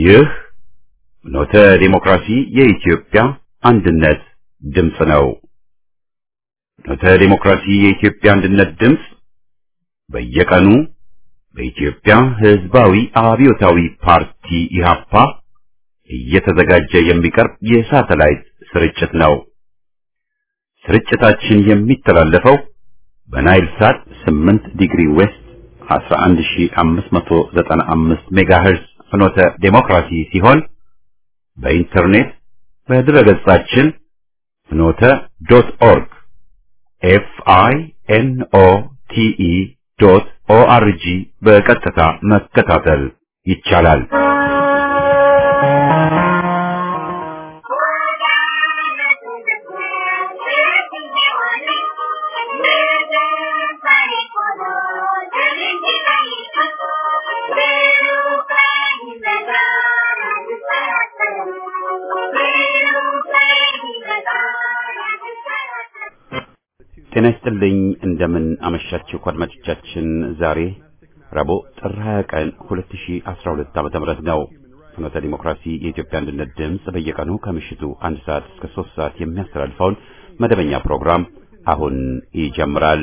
ይህ ኖተ ዲሞክራሲ የኢትዮጵያ አንድነት ድምፅ ነው። ኖተ ዲሞክራሲ የኢትዮጵያ አንድነት ድምፅ በየቀኑ በኢትዮጵያ ሕዝባዊ አብዮታዊ ፓርቲ ኢህአፓ እየተዘጋጀ የሚቀርብ የሳተላይት ስርጭት ነው። ስርጭታችን የሚተላለፈው በናይል ሳት 8 ዲግሪ ዌስት 11595 ሜጋሄርዝ ፍኖተ ዴሞክራሲ ሲሆን በኢንተርኔት በድረገጻችን ፍኖተ ዶት ኦርግ ኤፍ አይ ኤን ኦ ቲ ኢ ዶት ኦ አር ጂ በቀጥታ መከታተል ይቻላል። ጤና ይስጥልኝ። እንደምን አመሻችሁ አድማጮቻችን። ዛሬ ረቡዕ ጥር 20 ቀን 2012 ዓመተ ምህረት ነው። ፍኖተ ዲሞክራሲ የኢትዮጵያ አንድነት ድምፅ በየቀኑ ከምሽቱ አንድ ሰዓት እስከ ሶስት ሰዓት የሚያስተላልፈውን መደበኛ ፕሮግራም አሁን ይጀምራል።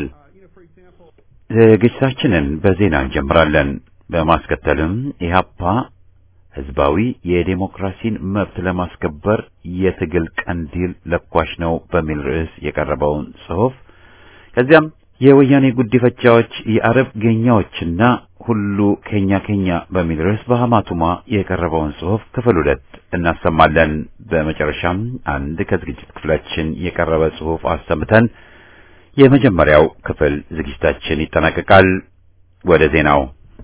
ዝግጅታችንን በዜና እንጀምራለን። በማስከተልም ኢህአፓ ህዝባዊ የዴሞክራሲን መብት ለማስከበር የትግል ቀንዲል ለኳሽ ነው በሚል ርዕስ የቀረበውን ጽሑፍ ከዚያም የወያኔ ጉዲፈቻዎች የአረብ ጌኛዎችና ሁሉ ኬኛ ኬኛ በሚል ርዕስ በሐማቱማ የቀረበውን ጽሑፍ ክፍል ሁለት እናሰማለን። በመጨረሻም አንድ ከዝግጅት ክፍላችን የቀረበ ጽሑፍ አሰምተን የመጀመሪያው ክፍል ዝግጅታችን ይጠናቀቃል። ወደ ዜናው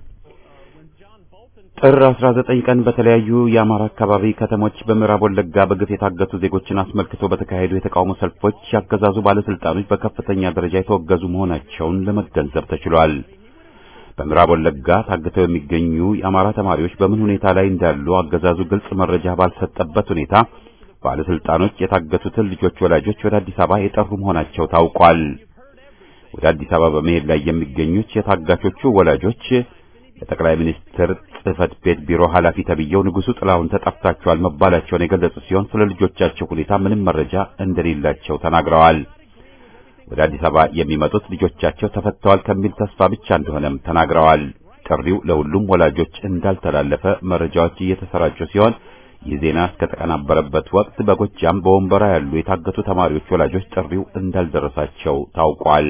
ጥር 19 ቀን በተለያዩ የአማራ አካባቢ ከተሞች በምዕራብ ወለጋ በግፍ የታገቱ ዜጎችን አስመልክቶ በተካሄዱ የተቃውሞ ሰልፎች ያገዛዙ ባለስልጣኖች በከፍተኛ ደረጃ የተወገዙ መሆናቸውን ለመገንዘብ ተችሏል። በምዕራብ ወለጋ ታግተው የሚገኙ የአማራ ተማሪዎች በምን ሁኔታ ላይ እንዳሉ አገዛዙ ግልጽ መረጃ ባልሰጠበት ሁኔታ ባለስልጣኖች የታገቱትን ልጆች ወላጆች ወደ አዲስ አበባ የጠሩ መሆናቸው ታውቋል። ወደ አዲስ አበባ በመሄድ ላይ የሚገኙት የታጋቾቹ ወላጆች የጠቅላይ ሚኒስትር ጽህፈት ቤት ቢሮ ኃላፊ ተብዬው ንጉሱ ጥላሁን ተጠፍታቸዋል መባላቸውን የገለጹ ሲሆን ስለ ልጆቻቸው ሁኔታ ምንም መረጃ እንደሌላቸው ተናግረዋል። ወደ አዲስ አበባ የሚመጡት ልጆቻቸው ተፈተዋል ከሚል ተስፋ ብቻ እንደሆነም ተናግረዋል። ጥሪው ለሁሉም ወላጆች እንዳልተላለፈ መረጃዎች እየተሰራጩ ሲሆን ይህ ዜና እስከተቀናበረበት ወቅት በጎጃም በወንበራ ያሉ የታገቱ ተማሪዎች ወላጆች ጥሪው እንዳልደረሳቸው ታውቋል።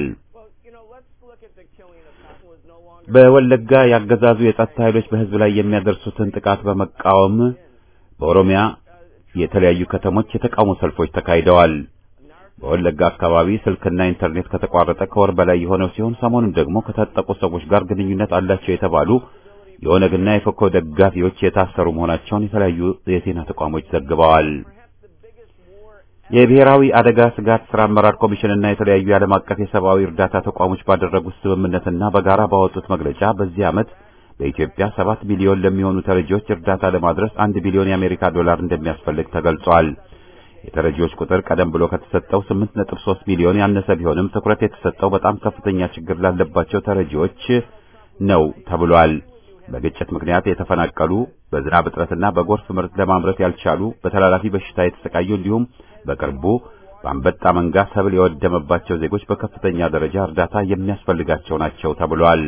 በወለጋ ያገዛዙ የጸጥታ ኃይሎች በሕዝብ ላይ የሚያደርሱትን ጥቃት በመቃወም በኦሮሚያ የተለያዩ ከተሞች የተቃውሞ ሰልፎች ተካሂደዋል። በወለጋ አካባቢ ስልክና ኢንተርኔት ከተቋረጠ ከወር በላይ የሆነው ሲሆን ሰሞኑን ደግሞ ከታጠቁ ሰዎች ጋር ግንኙነት አላቸው የተባሉ የኦነግና የፎኮ ደጋፊዎች የታሰሩ መሆናቸውን የተለያዩ የዜና ተቋሞች ዘግበዋል። የብሔራዊ አደጋ ስጋት ስራ አመራር ኮሚሽንና የተለያዩ የዓለም አቀፍ የሰብአዊ እርዳታ ተቋሞች ባደረጉት ስምምነትና በጋራ ባወጡት መግለጫ በዚህ ዓመት በኢትዮጵያ ሰባት ሚሊዮን ለሚሆኑ ተረጂዎች እርዳታ ለማድረስ አንድ ቢሊዮን የአሜሪካ ዶላር እንደሚያስፈልግ ተገልጿል። የተረጂዎች ቁጥር ቀደም ብሎ ከተሰጠው 8.3 ሚሊዮን ያነሰ ቢሆንም ትኩረት የተሰጠው በጣም ከፍተኛ ችግር ላለባቸው ተረጂዎች ነው ተብሏል። በግጭት ምክንያት የተፈናቀሉ፣ በዝናብ እጥረትና በጎርፍ ምርት ለማምረት ያልቻሉ፣ በተላላፊ በሽታ የተሰቃዩ እንዲሁም በቅርቡ በአንበጣ መንጋ ሰብል የወደመባቸው ዜጎች በከፍተኛ ደረጃ እርዳታ የሚያስፈልጋቸው ናቸው ተብሏል።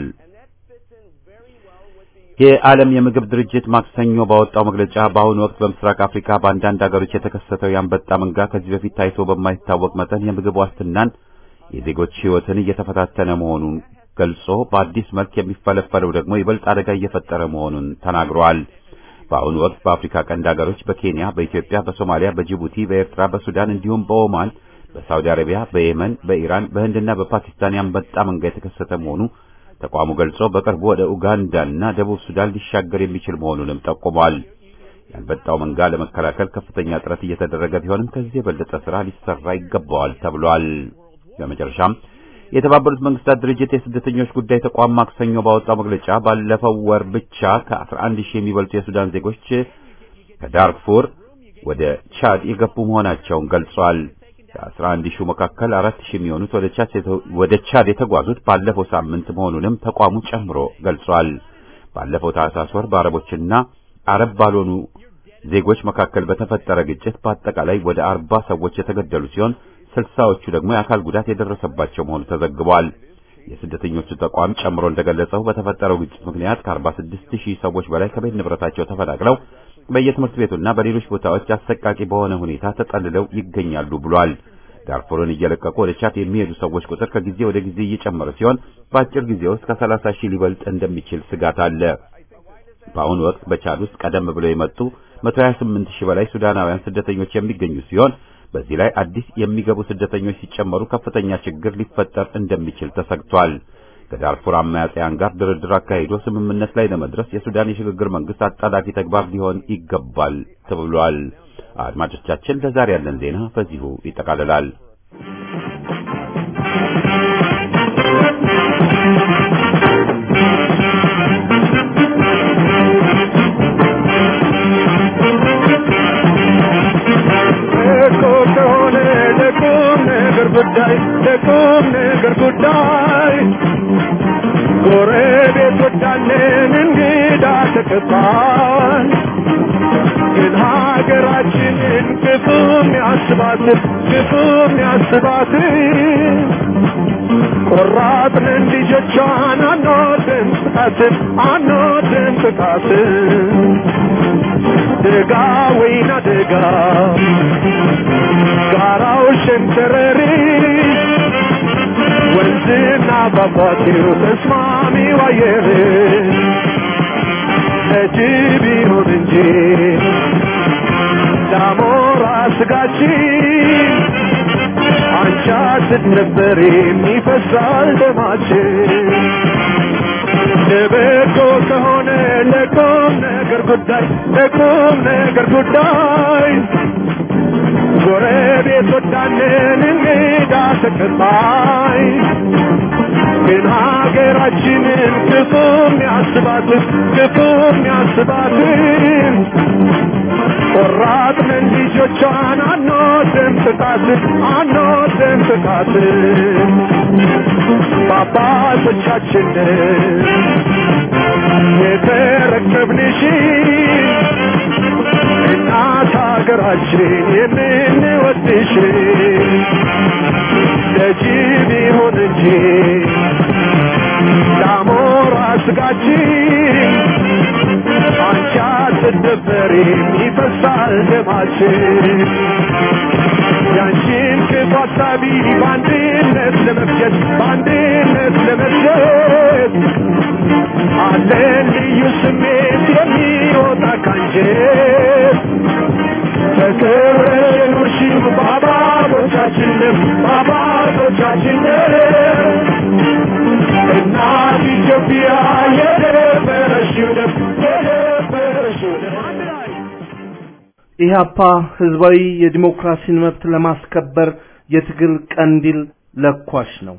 የዓለም የምግብ ድርጅት ማክሰኞ ባወጣው መግለጫ በአሁኑ ወቅት በምስራቅ አፍሪካ በአንዳንድ ሀገሮች የተከሰተው የአንበጣ መንጋ ከዚህ በፊት ታይቶ በማይታወቅ መጠን የምግብ ዋስትናን፣ የዜጎች ሕይወትን እየተፈታተነ መሆኑን ገልጾ በአዲስ መልክ የሚፈለፈለው ደግሞ ይበልጥ አደጋ እየፈጠረ መሆኑን ተናግሯል። በአሁኑ ወቅት በአፍሪካ ቀንድ ሀገሮች በኬንያ፣ በኢትዮጵያ፣ በሶማሊያ፣ በጅቡቲ፣ በኤርትራ፣ በሱዳን እንዲሁም በኦማን፣ በሳውዲ አረቢያ፣ በየመን፣ በኢራን፣ በህንድና በፓኪስታን የአንበጣ መንጋ የተከሰተ መሆኑ ተቋሙ ገልጾ በቅርቡ ወደ ኡጋንዳና ደቡብ ሱዳን ሊሻገር የሚችል መሆኑንም ጠቁሟል። የአንበጣው መንጋ ለመከላከል ከፍተኛ ጥረት እየተደረገ ቢሆንም ከዚህ የበለጠ ስራ ሊሰራ ይገባዋል ተብሏል። በመጨረሻም የተባበሩት መንግስታት ድርጅት የስደተኞች ጉዳይ ተቋም ማክሰኞ ባወጣው መግለጫ ባለፈው ወር ብቻ ከ11 ሺህ የሚበልጡ የሱዳን ዜጎች ከዳርፉር ወደ ቻድ የገቡ መሆናቸውን ገልጿል። ከ11 ሺህ መካከል 4 ሺህ የሚሆኑት ወደ ቻድ ወደ ቻድ የተጓዙት ባለፈው ሳምንት መሆኑንም ተቋሙ ጨምሮ ገልጿል። ባለፈው ታህሳስ ወር በአረቦችና አረብ ባልሆኑ ዜጎች መካከል በተፈጠረ ግጭት በአጠቃላይ ወደ አርባ ሰዎች የተገደሉ ሲሆን ስልሳዎቹ ደግሞ የአካል ጉዳት የደረሰባቸው መሆኑ ተዘግቧል። የስደተኞቹ ተቋም ጨምሮ እንደገለጸው በተፈጠረው ግጭት ምክንያት ከ46 ሺህ ሰዎች በላይ ከቤት ንብረታቸው ተፈናቅለው በየትምህርት ቤቱና በሌሎች ቦታዎች አሰቃቂ በሆነ ሁኔታ ተጠልለው ይገኛሉ ብሏል። ዳርፉርን እየለቀቁ ወደ ቻድ የሚሄዱ ሰዎች ቁጥር ከጊዜ ወደ ጊዜ እየጨመረ ሲሆን በአጭር ጊዜ ውስጥ ከ30 ሺህ ሊበልጥ እንደሚችል ስጋት አለ። በአሁኑ ወቅት በቻድ ውስጥ ቀደም ብለው የመጡ 128 ሺህ በላይ ሱዳናውያን ስደተኞች የሚገኙ ሲሆን በዚህ ላይ አዲስ የሚገቡ ስደተኞች ሲጨመሩ ከፍተኛ ችግር ሊፈጠር እንደሚችል ተሰግቷል። ከዳርፉር አማጽያን ጋር ድርድር አካሂዶ ስምምነት ላይ ለመድረስ የሱዳን የሽግግር መንግስት አጣዳፊ ተግባር ሊሆን ይገባል ተብሏል። አድማጮቻችን፣ ለዛሬ ያለን ዜና በዚሁ ይጠቃልላል። ጉዳይ ለቁም ነገር ጉዳይ ጎረቤቶቻችን እንግዳ ተቀባይ ግን ሀገራችንን ክፉም ያስባት ክፉም ያስባት ቆራጥንን ልጆቿን አንወድም ጥቃትን አንወድም ጥቃትን ደጋ ወይና ደጋ ጋራው ሸንተረሪ ወንዝና ፏፏቴው ተስማሚው አየር ለጅብ ይሁን እንጂ ዳሞራ ስጋችን አንቻ ስትነበር የሚፈሳል ደማችን ለበጎ ከሆነ ለቁም ነገር ጉዳይ ለቁም ነገር ጉዳይ ጎረቤት ወዳለን እንግዳ ተቀባይ ግን ሀገራችንን ክፉም ያስባትን ክፉም ያስባትን ቆራጥንን ልጆቿን አንወድም ጥቃትን አንወድም ጥቃትን በአባቶቻችንን የተረከብንሽ እናት ሀገራችን የምንወድሽ ለጅብ ይሁን እንጂ ለአሞራ ስጋችን አንቺ አትደፈሪም ይፈሳል ደማችን ያንቺን ክፉ ሀሳቢ በአንድነት ለመፍጀት በአንድነት ለመፍጀት አለን ልዩ ስሜት የሚወጣ ካንጀት በክብረሽ የኖርሽው በአባቶቻችንም በአባቶቻችንም እናት ኢትዮጵያ የደበረሽው ደም የደበረሽው ደም ኢህአፓ ህዝባዊ የዲሞክራሲን መብት ለማስከበር የትግል ቀንዲል ለኳሽ ነው።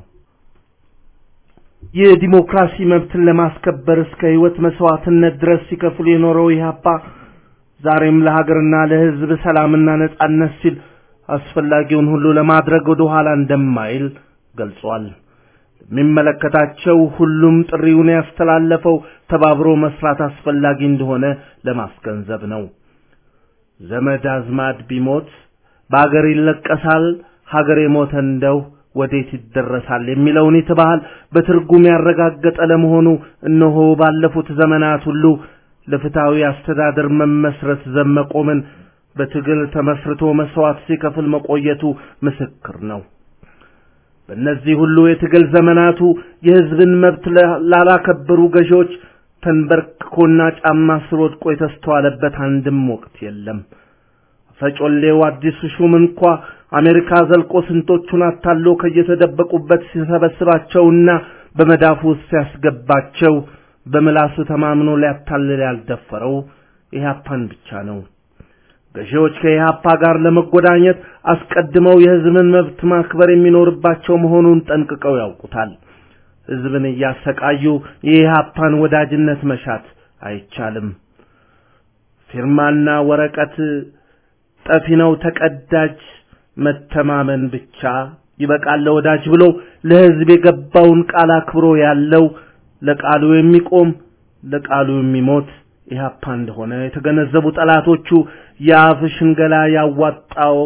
የዲሞክራሲ መብትን ለማስከበር እስከ ህይወት መስዋዕትነት ድረስ ሲከፍል የኖረው ኢህአፓ ዛሬም ለሀገርና ለህዝብ ሰላምና ነጻነት ሲል አስፈላጊውን ሁሉ ለማድረግ ወደ ኋላ እንደማይል ገልጿል። የሚመለከታቸው ሁሉም ጥሪውን ያስተላለፈው ተባብሮ መስራት አስፈላጊ እንደሆነ ለማስገንዘብ ነው። ዘመድ አዝማድ ቢሞት በአገር ይለቀሳል፣ ሀገር የሞተ እንደው ወዴት ይደረሳል የሚለውን የተባህል በትርጉም ያረጋገጠ ለመሆኑ እነሆ ባለፉት ዘመናት ሁሉ ለፍትሐዊ አስተዳደር መመስረት ዘመቆምን በትግል ተመስርቶ መስዋዕት ሲከፍል መቆየቱ ምስክር ነው። በእነዚህ ሁሉ የትግል ዘመናቱ የህዝብን መብት ላላከበሩ ገዢዎች ተንበርክኮና ጫማ ስር ወድቆ የተስተዋለበት አንድም ወቅት የለም። ፈጮሌው አዲሱ ሹም እንኳ አሜሪካ ዘልቆ ስንቶቹን አታሎ ከየተደበቁበት ሲሰበስባቸውና በመዳፉ ውስጥ ሲያስገባቸው በምላሱ ተማምኖ ሊያታልል ያልደፈረው ኢህአፓን ብቻ ነው። ገዢዎች ከኢህአፓ ጋር ለመጎዳኘት አስቀድመው የህዝብን መብት ማክበር የሚኖርባቸው መሆኑን ጠንቅቀው ያውቁታል። ህዝብን እያሰቃዩ የኢህአፓን ወዳጅነት መሻት አይቻልም። ፊርማና ወረቀት ጠፊ ነው ተቀዳጅ መተማመን ብቻ ይበቃል ለወዳጅ ብሎ ለህዝብ የገባውን ቃል አክብሮ ያለው ለቃሉ የሚቆም ለቃሉ የሚሞት ኢህአፓ እንደሆነ የተገነዘቡ ጠላቶቹ የአፍ ሽንገላ ያዋጣው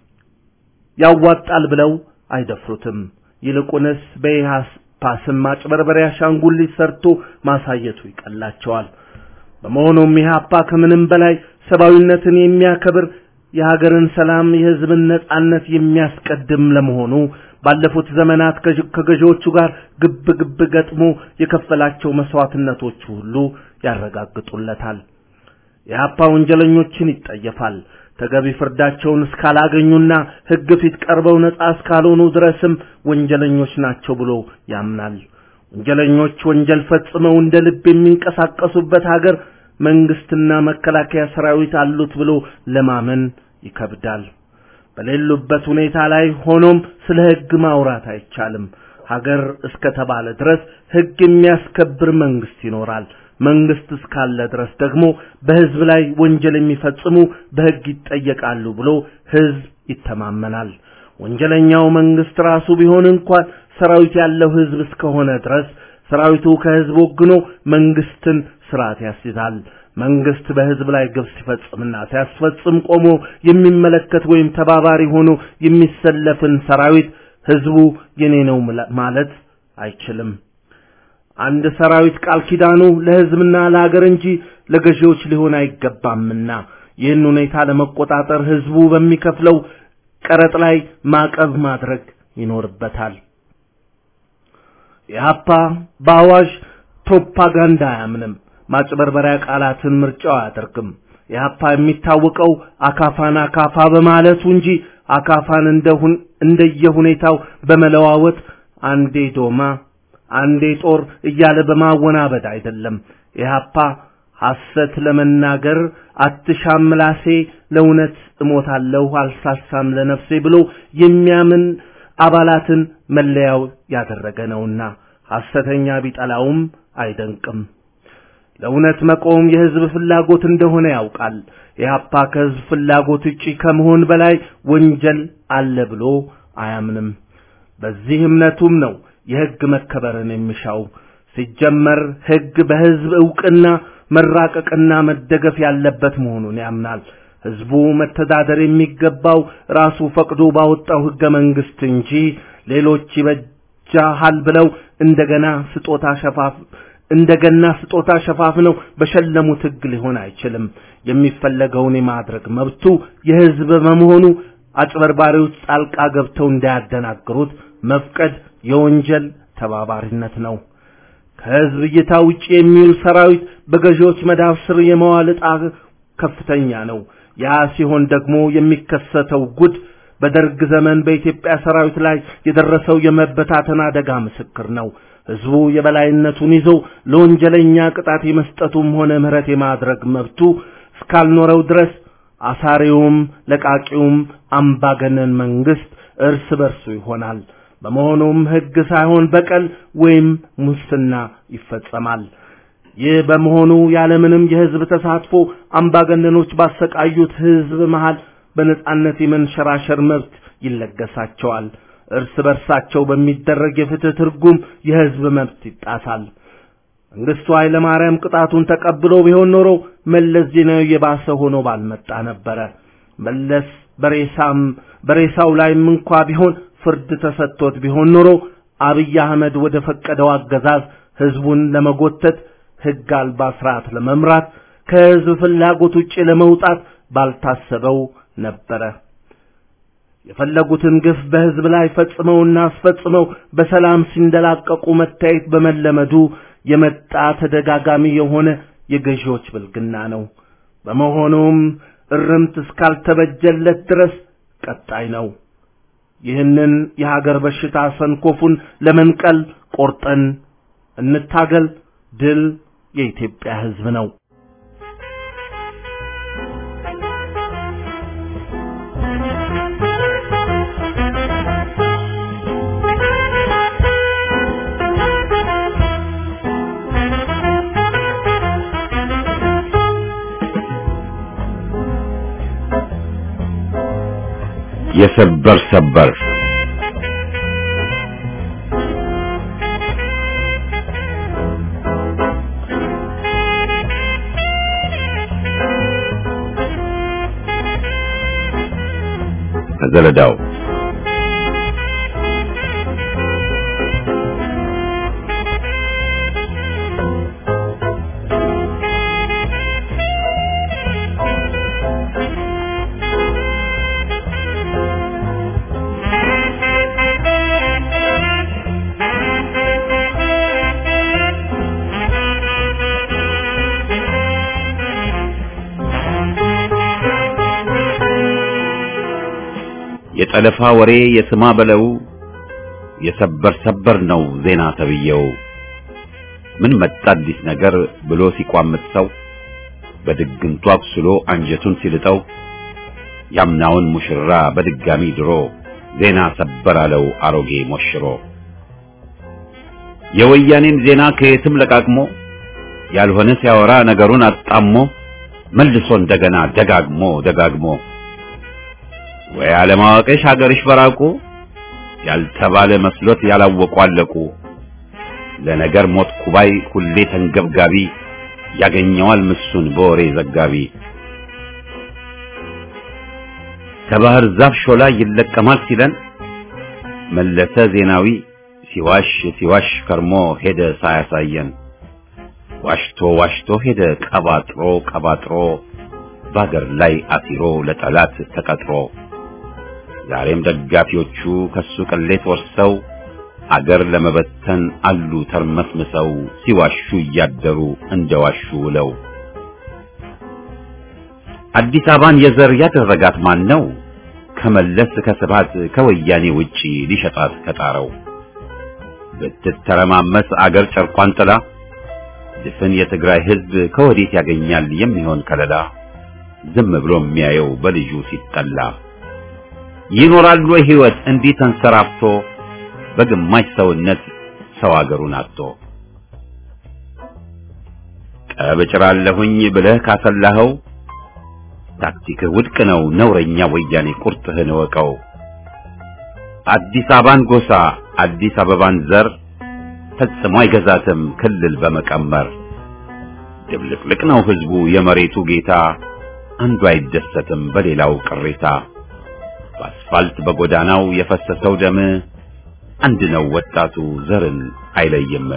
ያዋጣል ብለው አይደፍሩትም። ይልቁንስ በኢህአፓ ስም ማጭበርበሪያ አሻንጉሊት ሰርቶ ማሳየቱ ይቀላቸዋል። በመሆኑም ኢህአፓ ከምንም በላይ ሰብአዊነትን የሚያከብር የሀገርን ሰላም፣ የህዝብን ነጻነት የሚያስቀድም ለመሆኑ ባለፉት ዘመናት ከገዢዎቹ ጋር ግብ ግብ ገጥሞ የከፈላቸው መስዋዕትነቶች ሁሉ ያረጋግጡለታል። የሀፓ ወንጀለኞችን ይጠየፋል። ተገቢ ፍርዳቸውን እስካላገኙና ህግ ፊት ቀርበው ነጻ እስካልሆኑ ድረስም ወንጀለኞች ናቸው ብሎ ያምናል። ወንጀለኞች ወንጀል ፈጽመው እንደ ልብ የሚንቀሳቀሱበት ሀገር መንግስትና መከላከያ ሰራዊት አሉት ብሎ ለማመን ይከብዳል። በሌሉበት ሁኔታ ላይ ሆኖም ስለ ህግ ማውራት አይቻልም። ሀገር እስከተባለ ድረስ ህግ የሚያስከብር መንግስት ይኖራል። መንግስት እስካለ ድረስ ደግሞ በህዝብ ላይ ወንጀል የሚፈጽሙ በህግ ይጠየቃሉ ብሎ ህዝብ ይተማመናል። ወንጀለኛው መንግስት ራሱ ቢሆን እንኳን ሰራዊት ያለው ህዝብ እስከሆነ ድረስ ሰራዊቱ ከህዝብ ወግኖ መንግስትን ስርዓት ያስይዛል። መንግስት በህዝብ ላይ ግብ ሲፈጽምና ሲያስፈጽም ቆሞ የሚመለከት ወይም ተባባሪ ሆኖ የሚሰለፍን ሰራዊት ህዝቡ የኔ ነው ማለት አይችልም። አንድ ሰራዊት ቃል ኪዳኑ ለህዝብና ለሀገር እንጂ ለገዢዎች ሊሆን አይገባምና ይህን ሁኔታ ለመቆጣጠር ህዝቡ በሚከፍለው ቀረጥ ላይ ማዕቀብ ማድረግ ይኖርበታል። የሀፓ በአዋጅ ፕሮፓጋንዳ አያምንም። ማጭበርበሪያ ቃላትን ምርጫው አያደርግም። የሀፓ የሚታወቀው አካፋን አካፋ በማለቱ እንጂ አካፋን እንደሁን እንደየሁኔታው በመለዋወጥ አንዴ ዶማ አንዴ ጦር እያለ በማወናበድ አይደለም። ኢህአፓ ሐሰት ለመናገር አትሻም ምላሴ፣ ለእውነት እሞታለሁ አልሳሳም ለነፍሴ ብሎ የሚያምን አባላትን መለያው ያደረገ ነውና ሐሰተኛ ቢጠላውም አይደንቅም። ለእውነት መቆም የህዝብ ፍላጎት እንደሆነ ያውቃል። ኢህአፓ ከህዝብ ፍላጎት ውጪ ከመሆን በላይ ወንጀል አለ ብሎ አያምንም። በዚህ እምነቱም ነው የህግ መከበርን የሚሻው። ሲጀመር ህግ በህዝብ ዕውቅና መራቀቅና መደገፍ ያለበት መሆኑን ያምናል። ህዝቡ መተዳደር የሚገባው ራሱ ፈቅዶ ባወጣው ህገ መንግስት እንጂ ሌሎች ይበጃሃል ብለው እንደገና ስጦታ ሸፋፍ እንደገና ስጦታ ሸፋፍነው በሸለሙት ህግ ሊሆን አይችልም። የሚፈለገውን የማድረግ መብቱ የህዝብ በመሆኑ አጭበርባሪዎች ጣልቃ ገብተው እንዳያደናግሩት መፍቀድ የወንጀል ተባባሪነት ነው። ከህዝብ እይታ ውጪ የሚውል ሰራዊት በገዢዎች መዳፍ ስር የመዋል ዕጣ ከፍተኛ ነው። ያ ሲሆን ደግሞ የሚከሰተው ጉድ በደርግ ዘመን በኢትዮጵያ ሰራዊት ላይ የደረሰው የመበታተን አደጋ ምስክር ነው። ህዝቡ የበላይነቱን ይዞ ለወንጀለኛ ቅጣት የመስጠቱም ሆነ ምህረት የማድረግ መብቱ እስካልኖረው ድረስ አሳሪውም ለቃቂውም አምባገነን መንግስት እርስ በርሱ ይሆናል። በመሆኑም ህግ ሳይሆን በቀል ወይም ሙስና ይፈጸማል። ይህ በመሆኑ ያለምንም የህዝብ ተሳትፎ አምባገነኖች ባሰቃዩት ህዝብ መሃል በነጻነት የመንሸራሸር መብት ይለገሳቸዋል። እርስ በርሳቸው በሚደረግ የፍትህ ትርጉም የህዝብ መብት ይጣሳል። መንግስቱ ኃይለ ማርያም ቅጣቱን ተቀብሎ ቢሆን ኖሮ መለስ ዜናዊ የባሰ ሆኖ ባልመጣ ነበረ። መለስ በሬሳም በሬሳው ላይም እንኳ ቢሆን ፍርድ ተሰጥቶት ቢሆን ኖሮ አብይ አህመድ ወደ ፈቀደው አገዛዝ ህዝቡን ለመጎተት ህግ አልባ ስርዓት ለመምራት ከህዝብ ፍላጎት ውጪ ለመውጣት ባልታሰበው ነበረ። የፈለጉትን ግፍ በህዝብ ላይ ፈጽመውና አስፈጽመው በሰላም ሲንደላቀቁ መታየት በመለመዱ የመጣ ተደጋጋሚ የሆነ የገዢዎች ብልግና ነው። በመሆኑም እርምት እስካልተበጀለት ድረስ ቀጣይ ነው። ይህንን የሀገር በሽታ ሰንኮፉን ለመንቀል ቆርጠን እንታገል። ድል የኢትዮጵያ ህዝብ ነው። የሰበር ሰበር ከዘለዳው የጠለፋ ወሬ የስማ በለው የሰበር ሰበር ነው ዜና ተብየው ምን መጣ አዲስ ነገር ብሎ ሲቋምጥ ሰው በድግምቱ አቁስሎ አንጀቱን ሲልጠው ያምናውን ሙሽራ በድጋሚ ድሮ ዜና ሰበር አለው አሮጌ ሞሽሮ የወያኔን ዜና ከየትም ለቃቅሞ ያልሆነ ሲያወራ ነገሩን አጣሞ መልሶ እንደገና ደጋግሞ ደጋግሞ ወይ አለማወቅሽ ሀገርሽ በራቁ ያልተባለ መስሎት ያላወቁ አለቁ ለነገር ሞት ኩባይ ሁሌ ተንገብጋቢ ያገኘዋል ምሱን በወሬ ዘጋቢ ከባህር ዛፍ ሾላ ይለቀማል ሲለን መለሰ ዜናዊ ሲዋሽ ሲዋሽ ከርሞ ሄደ ሳያሳየን ዋሽቶ ዋሽቶ ሄደ ቀባጥሮ ቀባጥሮ በአገር ላይ አሲሮ ለጠላት ተቀጥሮ ዛሬም ደጋፊዎቹ ከሱ ቅሌት ወርሰው አገር ለመበተን አሉ ተርመስምሰው ሲዋሹ እያደሩ እንደዋሹ ውለው አዲስ አበባን የዘር ያደረጋት ማን ነው? ከመለስ ከስባት ከወያኔ ውጪ ሊሸጣት ከጣረው ብትተረማመስ አገር ጨርቋን ጥላ ድፍን የትግራይ ሕዝብ ከወዴት ያገኛል የሚሆን ከለላ ዝም ብሎ የሚያየው በልጁ ሲጠላ ይኖራል ወይ ሕይወት እንዲህ ተንሰራፍቶ በግማሽ ሰውነት ሰው አገሩን አጥቶ ቀብጭራለሁኝ ብለህ ካሰላኸው ታክቲክህ ውድቅ ነው ነውረኛ ወያኔ ቁርጥህን እወቀው አዲስ አበባን ጎሳ አዲስ አበባን ዘር ፈጽሞ አይገዛትም ክልል በመቀመር ድብልቅልቅ ነው ህዝቡ የመሬቱ ጌታ አንዱ አይደሰትም በሌላው ቅሬታ በአስፋልት በጎዳናው የፈሰሰው ደም አንድ ነው ወጣቱ ዘርን አይለይም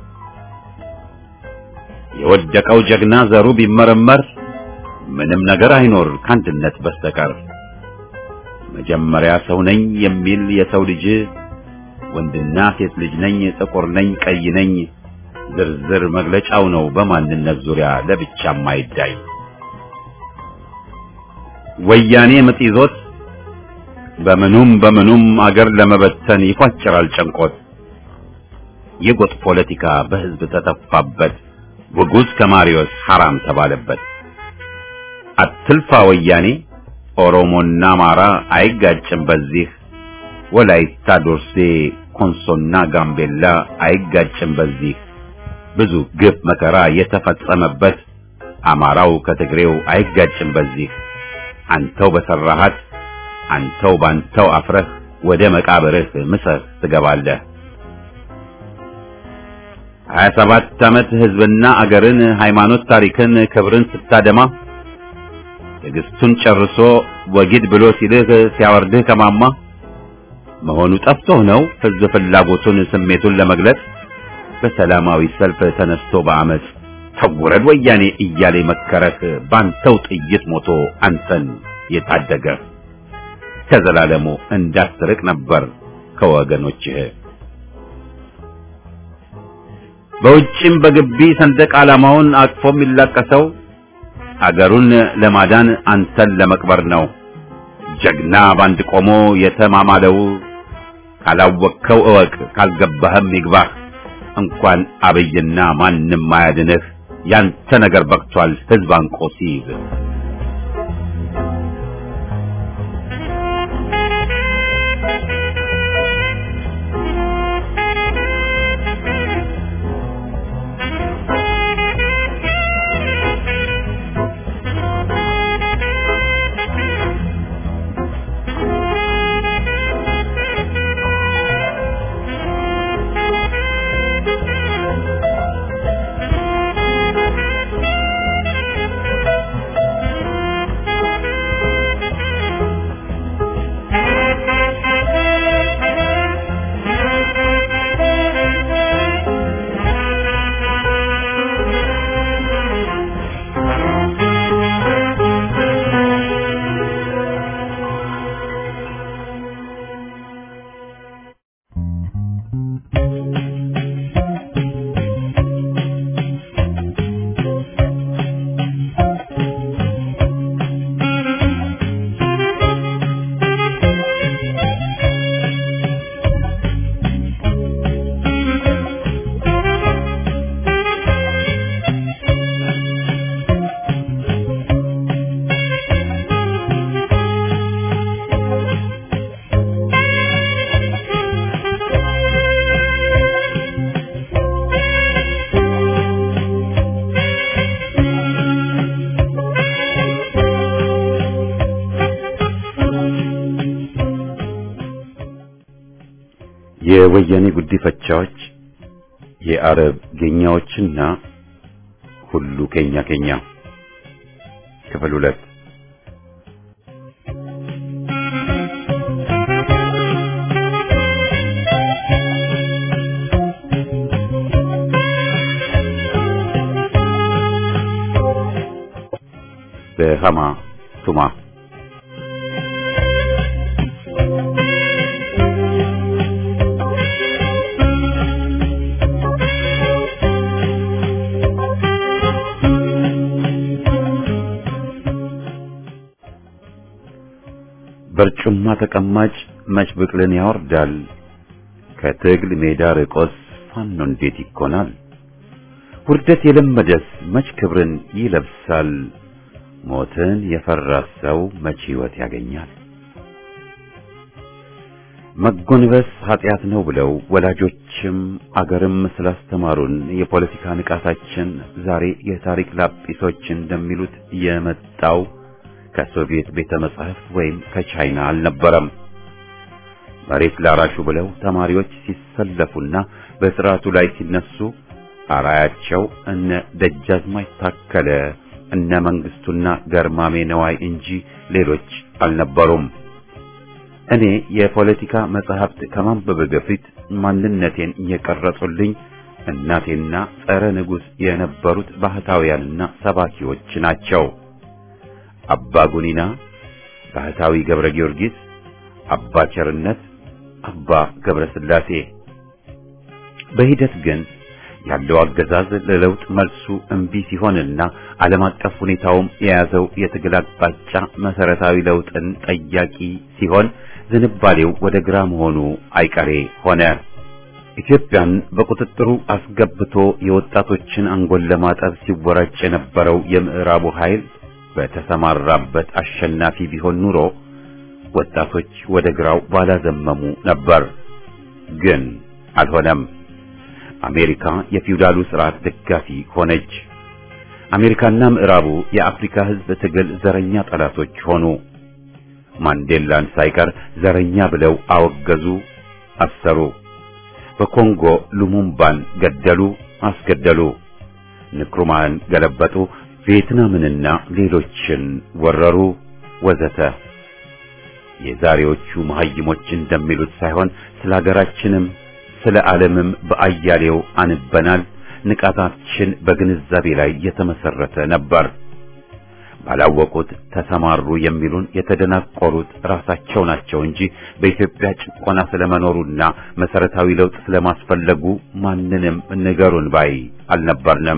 የወደቀው ጀግና ዘሩ ቢመረመር ምንም ነገር አይኖር ከአንድነት በስተቀር መጀመሪያ ሰው ነኝ የሚል የሰው ልጅ ወንድና ሴት ልጅ ነኝ ጥቁር ነኝ ቀይ ነኝ ዝርዝር መግለጫው ነው በማንነት ዙሪያ ለብቻም አይዳይ ወያኔ ምጥ ይዞት በምኑም በምኑም አገር ለመበተን ይፏጭራል ጨንቆት የጎጥ ፖለቲካ በህዝብ ተተፋበት ውጉዝ ከማሪዮስ ሐራም ተባለበት አትልፋ ወያኔ ኦሮሞና አማራ አይጋጭም በዚህ ወላይታ ዶርሴ ኮንሶና ጋምቤላ አይጋጭም በዚህ ብዙ ግፍ መከራ የተፈጸመበት አማራው ከትግሬው አይጋጭም በዚህ አንተው በሰራሃት አንተው ባንተው አፍረህ ወደ መቃብርህ ምሰህ ትገባለህ። ሀያ ሰባት ዓመት ህዝብና አገርን ሃይማኖት ታሪክን ክብርን ስታደማ ትዕግስቱን ጨርሶ ወጊድ ብሎ ሲልህ ሲያወርድህ ከማማ መሆኑ ጠፍቶህ ነው ህዝብ ፍላጎቱን ስሜቱን ለመግለጽ በሰላማዊ ሰልፍ ተነስቶ በአመፅ ተጉረድ ወያኔ እያለ መከረህ ባንተው ጥይት ሞቶ አንተን የታደገ ከዘላለሙ እንዳትርቅ ነበር ከወገኖችህ በውጭም በግቢ ሰንደቅ ዓላማውን አቅፎ የሚላቀሰው አገሩን ለማዳን አንተን ለመቅበር ነው። ጀግና ባንድ ቆሞ የተማማለው ካላወቅከው እወቅ፣ ካልገባህም ይግባህ። እንኳን አብይና ማንም አያድንህ። ያንተ ነገር በቅቷል ህዝብ አንቆ ሲይዝ የወያኔ ጉዲፈቻዎች፣ የአረብ ጌኛዎችና ሁሉ ኬኛ ኬኛ ክፍል ሁለት በሃማ ቱማ በርጩማ ተቀማጭ መች ብቅልን ያወርዳል። ከትግል ሜዳ ርቆስ ፋኖ እንዴት ይኮናል? ውርደት የለመደስ መች ክብርን ይለብሳል? ሞትን የፈራ ሰው መች ሕይወት ያገኛል? መጎንበስ ኃጢአት ነው ብለው ወላጆችም አገርም ስላስተማሩን የፖለቲካ ንቃታችን ዛሬ የታሪክ ላጲሶች እንደሚሉት የመጣው ከሶቪየት ቤተ መጻሕፍት ወይም ከቻይና አልነበረም። መሬት ላራሹ ብለው ተማሪዎች ሲሰለፉና በስርዓቱ ላይ ሲነሱ አራያቸው እነ ደጃዝማች ታከለ እነ መንግስቱና ገርማሜ ነዋይ እንጂ ሌሎች አልነበሩም። እኔ የፖለቲካ መጽሐፍት ከማንበብ በፊት ማንነቴን የቀረጹልኝ እናቴና ጸረ ንጉሥ የነበሩት ባህታውያንና ሰባኪዎች ናቸው። አባ ጉኒና፣ ባህታዊ ገብረ ጊዮርጊስ፣ አባ ቸርነት፣ አባ ገብረ ሥላሴ። በሂደት ግን ያለው አገዛዝ ለለውጥ መልሱ እምቢ ሲሆንና ዓለም አቀፍ ሁኔታውም የያዘው የትግል አቅጣጫ መሰረታዊ ለውጥን ጠያቂ ሲሆን ዝንባሌው ወደ ግራ መሆኑ አይቀሬ ሆነ። ኢትዮጵያን በቁጥጥሩ አስገብቶ የወጣቶችን አንጎል ለማጠብ ሲወራጭ የነበረው የምዕራቡ ኃይል በተሰማራበት አሸናፊ ቢሆን ኑሮ ወጣቶች ወደ ግራው ባላዘመሙ ነበር። ግን አልሆነም። አሜሪካ የፊውዳሉ ስርዓት ደጋፊ ሆነች። አሜሪካና ምዕራቡ የአፍሪካ ሕዝብ ትግል ዘረኛ ጠላቶች ሆኑ። ማንዴላን ሳይቀር ዘረኛ ብለው አወገዙ፣ አሰሩ። በኮንጎ ሉሙምባን ገደሉ፣ አስገደሉ። ንክሩማን ገለበጡ፣ ቪየትናምንና ሌሎችን ወረሩ፣ ወዘተ። የዛሬዎቹ መሐይሞች እንደሚሉት ሳይሆን ስለ ሀገራችንም ስለ ዓለምም በአያሌው አንበናል። ንቃታችን በግንዛቤ ላይ የተመሰረተ ነበር። ባላወቁት ተሰማሩ የሚሉን የተደናቆሩት ራሳቸው ናቸው እንጂ በኢትዮጵያ ጭቆና ስለመኖሩና መሰረታዊ ለውጥ ስለማስፈለጉ ማንንም ንገሩን ባይ አልነበርንም።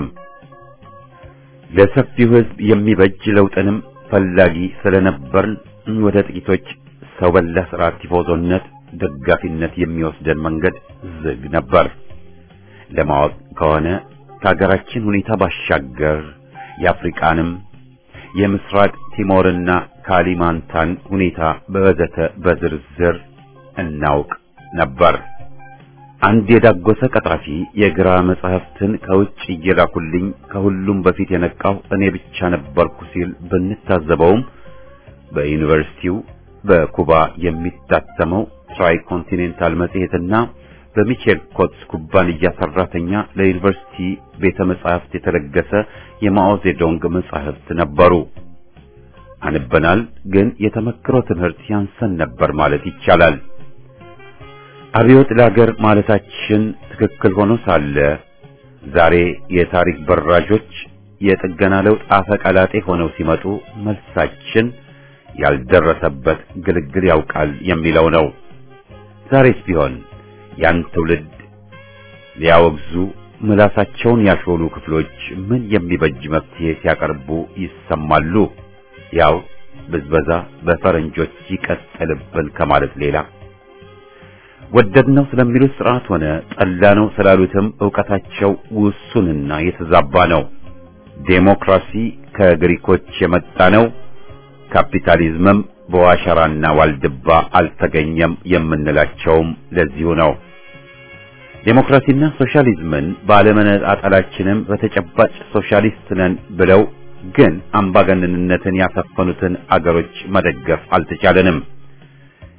ለሰፊው ሕዝብ የሚበጅ ለውጥንም ፈላጊ ስለነበርን ወደ ጥቂቶች ሰው በላ ስርዓት ቲፎዞነት ደጋፊነት የሚወስደን መንገድ ዝግ ነበር። ለማወቅ ከሆነ ከሀገራችን ሁኔታ ባሻገር የአፍሪቃንም የምስራቅ ቲሞርና ካሊማንታን ሁኔታ በወዘተ በዝርዝር እናውቅ ነበር። አንድ የዳጎሰ ቀጣፊ የግራ መጻሕፍትን ከውጭ እየላኩልኝ ከሁሉም በፊት የነቃው እኔ ብቻ ነበርኩ ሲል ብንታዘበውም በዩኒቨርሲቲው በኩባ የሚታተመው ትራይ ኮንቲኔንታል መጽሔትና በሚቼል ኮትስ ኩባንያ ሰራተኛ ለዩኒቨርሲቲ ቤተ መጻሕፍት የተለገሰ የማኦ ዜዶንግ መጻሕፍት ነበሩ። አንበናል፣ ግን የተመክሮ ትምህርት ያንሰን ነበር ማለት ይቻላል። አብዮት ለአገር ማለታችን ትክክል ሆኖ ሳለ ዛሬ የታሪክ በራዦች የጥገና ለውጥ አፈቀላጤ ሆነው ሲመጡ መልሳችን ያልደረሰበት ግልግል ያውቃል የሚለው ነው። ዛሬስ ቢሆን ያን ትውልድ ሊያወግዙ ምላሳቸውን ያሾሉ ክፍሎች ምን የሚበጅ መፍትሄ ሲያቀርቡ ይሰማሉ? ያው ብዝበዛ በፈረንጆች ይቀጥልብን ከማለት ሌላ ወደድነው ስለሚሉት ስርዓት ሆነ ጠላነው ስላሉትም ዕውቀታቸው ውሱንና የተዛባ ነው። ዴሞክራሲ ከግሪኮች የመጣ ነው። ካፒታሊዝምም በዋሸራና ዋልድባ አልተገኘም የምንላቸውም ለዚሁ ነው። ዴሞክራሲና ሶሻሊዝምን ባለመነጣጠላችንም በተጨባጭ ሶሻሊስት ነን ብለው ግን አምባገነንነትን ያሰፈኑትን አገሮች መደገፍ አልተቻለንም።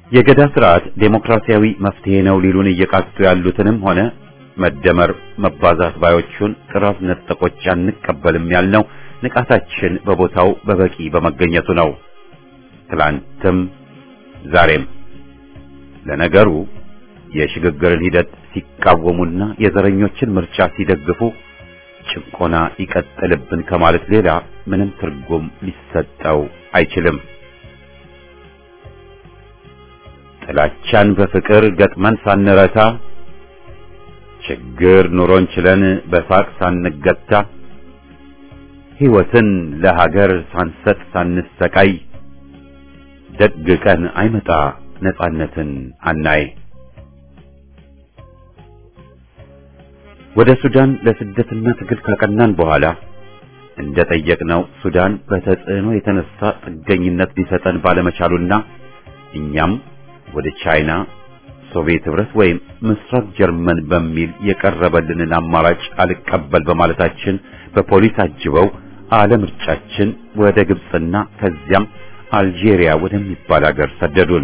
የገዳ ስርዓት ዴሞክራሲያዊ መፍትሄ ነው ሊሉን እየቃጡ ያሉትንም ሆነ መደመር መባዛት ባዮቹን ጥራት ነጠቆች አንቀበልም ያልነው ንቃታችን በቦታው በበቂ በመገኘቱ ነው። ትላንትም ዛሬም። ለነገሩ የሽግግርን ሂደት ሲቃወሙና የዘረኞችን ምርጫ ሲደግፉ ጭቆና ይቀጥልብን ከማለት ሌላ ምንም ትርጉም ሊሰጠው አይችልም። ጥላቻን በፍቅር ገጥመን ሳንረታ ችግር ኑሮን ችለን በሳቅ ሳንገታ ሕይወትን ለሀገር ሳንሰጥ ሳንሰቃይ ደግ ቀን አይመጣ ነጻነትን አናይ። ወደ ሱዳን ለስደትና ትግል ካቀናን በኋላ እንደጠየቅነው ሱዳን በተጽዕኖ የተነሳ ጥገኝነት ሊሰጠን ባለመቻሉና እኛም ወደ ቻይና፣ ሶቪየት ህብረት ወይም ምስራቅ ጀርመን በሚል የቀረበልንን አማራጭ አልቀበል በማለታችን በፖሊስ አጅበው አለምርጫችን ወደ ግብፅና ከዚያም አልጄሪያ ወደሚባል አገር ሰደዱን።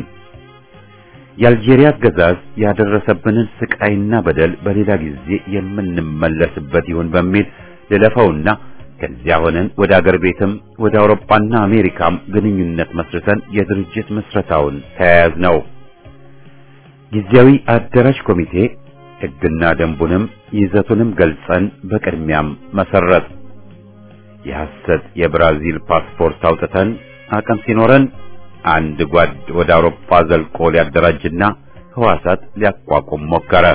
የአልጄሪያ አገዛዝ ያደረሰብንን ስቃይና በደል በሌላ ጊዜ የምንመለስበት ይሁን በሚል ልለፈውና ከዚያ ሆነን ወደ አገር ቤትም ወደ አውሮፓና አሜሪካም ግንኙነት መስርተን የድርጅት ምስረታውን ተያያዝ ነው። ጊዜያዊ አደራጅ ኮሚቴ ሕግና ደንቡንም ይዘቱንም ገልጸን በቅድሚያም መሰረት የሐሰት የብራዚል ፓስፖርት አውጥተን አቅም ሲኖረን አንድ ጓድ ወደ አውሮፓ ዘልቆ ሊያደራጅና ህዋሳት ሊያቋቁም ሞከረ።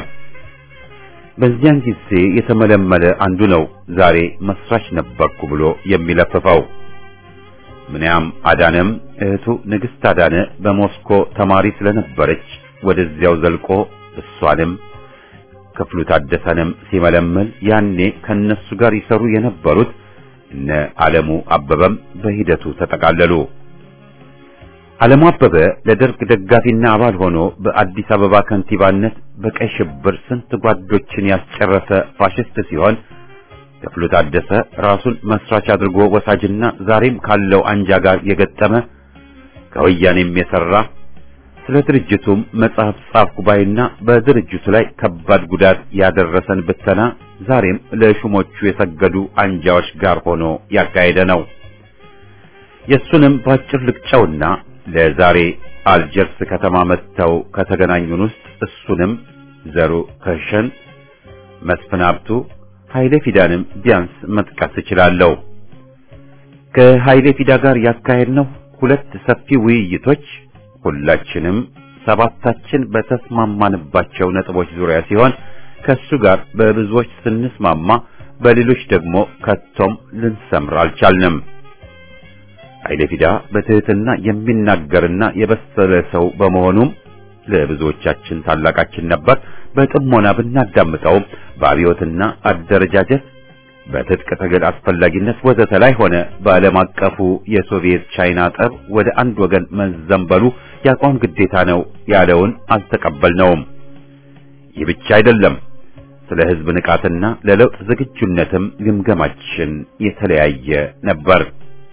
በዚያን ጊዜ የተመለመለ አንዱ ነው ዛሬ መስራች ነበርኩ ብሎ የሚለፍፈው። ምንያም አዳነም እህቱ ንግሥት አዳነ በሞስኮ ተማሪ ስለነበረች ወደዚያው ዘልቆ እሷንም ክፍሉ ታደሰንም ሲመለመል ያኔ ከነሱ ጋር ይሰሩ የነበሩት እነ ዓለሙ አበበም በሂደቱ ተጠቃለሉ። ዓለሙ አበበ ለደርግ ደጋፊና አባል ሆኖ በአዲስ አበባ ከንቲባነት በቀይ ሽብር ስንት ጓዶችን ያስጨረሰ ፋሽስት ሲሆን ክፍሉ ታደሰ ራሱን መስራች አድርጎ ወሳጅና ዛሬም ካለው አንጃ ጋር የገጠመ ከወያኔም የሰራ ስለ ድርጅቱም መጽሐፍ ጻፍ ጉባኤና በድርጅቱ ላይ ከባድ ጉዳት ያደረሰን ብተና ዛሬም ለሹሞቹ የሰገዱ አንጃዎች ጋር ሆኖ ያካሄደ ነው። የሱንም ባጭር ልቅጨውና ለዛሬ አልጀርስ ከተማ መጥተው ከተገናኙን ውስጥ እሱንም ዘሩ ከሸን፣ መስፍን ሀብቱ፣ ኃይሌ ፊዳንም ቢያንስ መጥቀስ እችላለሁ። ከኃይሌ ፊዳ ጋር ያካሄድነው ሁለት ሰፊ ውይይቶች ሁላችንም ሰባታችን በተስማማንባቸው ነጥቦች ዙሪያ ሲሆን ከሱ ጋር በብዙዎች ስንስማማ በሌሎች ደግሞ ከቶም ልንሰምር አልቻልንም። ኃይሌ ፊዳ በትህትና የሚናገርና የበሰለ ሰው በመሆኑም ለብዙዎቻችን ታላቃችን ነበር። በጥሞና ብናዳምጠውም በአብዮትና አደረጃጀት በትጥቅ ትግል አስፈላጊነት ወዘተ ላይ ሆነ በዓለም አቀፉ የሶቪየት ቻይና ጠብ ወደ አንድ ወገን መዘንበሉ የአቋም ግዴታ ነው ያለውን አልተቀበልነውም። ይህ ብቻ አይደለም። ስለ ሕዝብ ንቃትና ለለውጥ ዝግጁነትም ግምገማችን የተለያየ ነበር።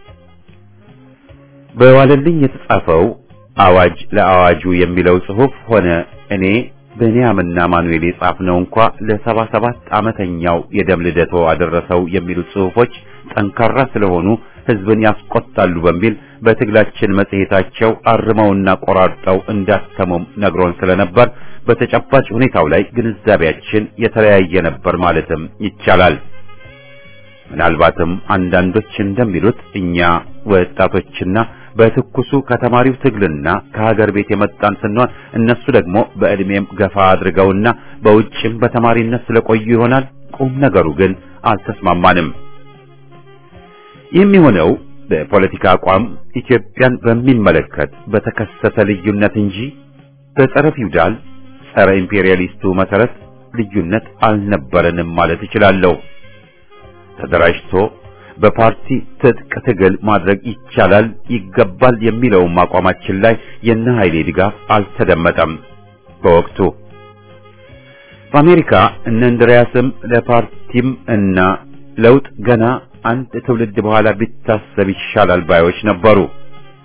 በዋለልኝ የተጻፈው አዋጅ ለአዋጁ የሚለው ጽሑፍ ሆነ እኔ ብንያምና ማኑኤል የጻፍነው እንኳ ለሰባ ሰባት ዓመተኛው የደም ልደቶ አደረሰው የሚሉት ጽሑፎች ጠንካራ ስለሆኑ ሕዝብን ያስቆጣሉ በሚል በትግላችን መጽሔታቸው አርመውና ቆራርጠው እንዳተሙም ነግሮን ስለነበር በተጨባጭ ሁኔታው ላይ ግንዛቤያችን የተለያየ ነበር ማለትም ይቻላል። ምናልባትም አንዳንዶች እንደሚሉት እኛ ወጣቶችና በትኩሱ ከተማሪው ትግልና ከሀገር ቤት የመጣን ስንሆን እነሱ ደግሞ በዕድሜም ገፋ አድርገውና በውጭም በተማሪነት ስለቆዩ ይሆናል። ቁም ነገሩ ግን አልተስማማንም። ይህም የሆነው በፖለቲካ አቋም ኢትዮጵያን በሚመለከት በተከሰተ ልዩነት እንጂ በጸረ ፊውዳል ጸረ ኢምፔሪያሊስቱ መሰረት ልዩነት አልነበረንም ማለት እችላለሁ። ተደራጅቶ በፓርቲ ትጥቅ ትግል ማድረግ ይቻላል ይገባል የሚለውም አቋማችን ላይ የነ ኃይሌ ድጋፍ አልተደመጠም። በወቅቱ በአሜሪካ እነ እንድሪያስም ለፓርቲም እና ለውጥ ገና አንድ ትውልድ በኋላ ቢታሰብ ይሻላል ባዮች ነበሩ።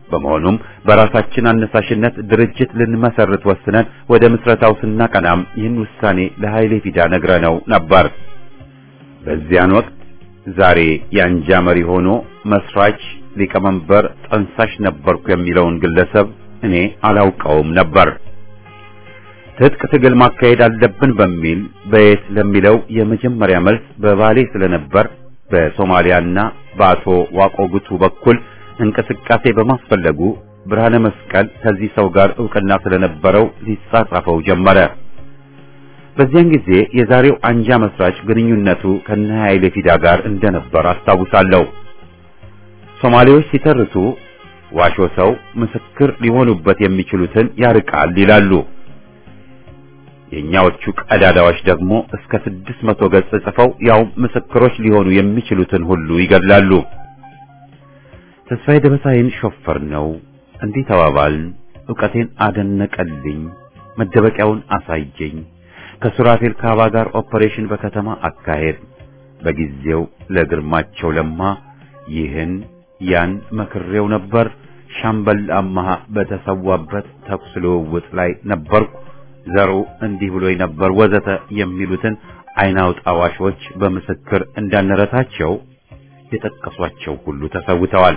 በመሆኑም በራሳችን አነሳሽነት ድርጅት ልንመሰርት ወስነን ወደ ምስረታው ስናቀናም ይህን ውሳኔ ለኃይሌ ፊዳ ነግረነው ነበር። በዚያን ወቅት ዛሬ የአንጃ መሪ ሆኖ መስራች፣ ሊቀመንበር፣ ጠንሳሽ ነበርኩ የሚለውን ግለሰብ እኔ አላውቀውም ነበር። ትጥቅ ትግል ማካሄድ አለብን በሚል በየት ለሚለው የመጀመሪያ መልስ በባሌ ስለነበር በሶማሊያና በአቶ ዋቆ ጉቱ በኩል እንቅስቃሴ በማስፈለጉ ብርሃነ መስቀል ከዚህ ሰው ጋር ዕውቅና ስለነበረው ሊጻጻፈው ጀመረ። በዚያን ጊዜ የዛሬው አንጃ መስራች ግንኙነቱ ከነ ኃይሌ ፊዳ ጋር እንደነበር አስታውሳለሁ። ሶማሌዎች ሲተርቱ ዋሾ ሰው ምስክር ሊሆኑበት የሚችሉትን ያርቃል ይላሉ። የኛዎቹ ቀዳዳዎች ደግሞ እስከ ስድስት መቶ ገጽ ጽፈው ያው ምስክሮች ሊሆኑ የሚችሉትን ሁሉ ይገድላሉ። ተስፋዬ ደበሳይን ሾፈር ነው እንዲህ ተባባልን። ዕውቀቴን አደነቀልኝ፣ መደበቂያውን አሳየኝ። ከሱራፌል ካባ ጋር ኦፐሬሽን በከተማ አካሄድ በጊዜው ለግርማቸው ለማ ይህን ያን መክሬው ነበር። ሻምበል አማሃ በተሰዋበት ተኩስ ልውውጥ ላይ ነበርኩ። ዘሩ እንዲህ ብሎኝ ነበር ወዘተ የሚሉትን አይናውጣ ዋሾች በምስክር እንዳንረታቸው የጠቀሷቸው ሁሉ ተሰውተዋል።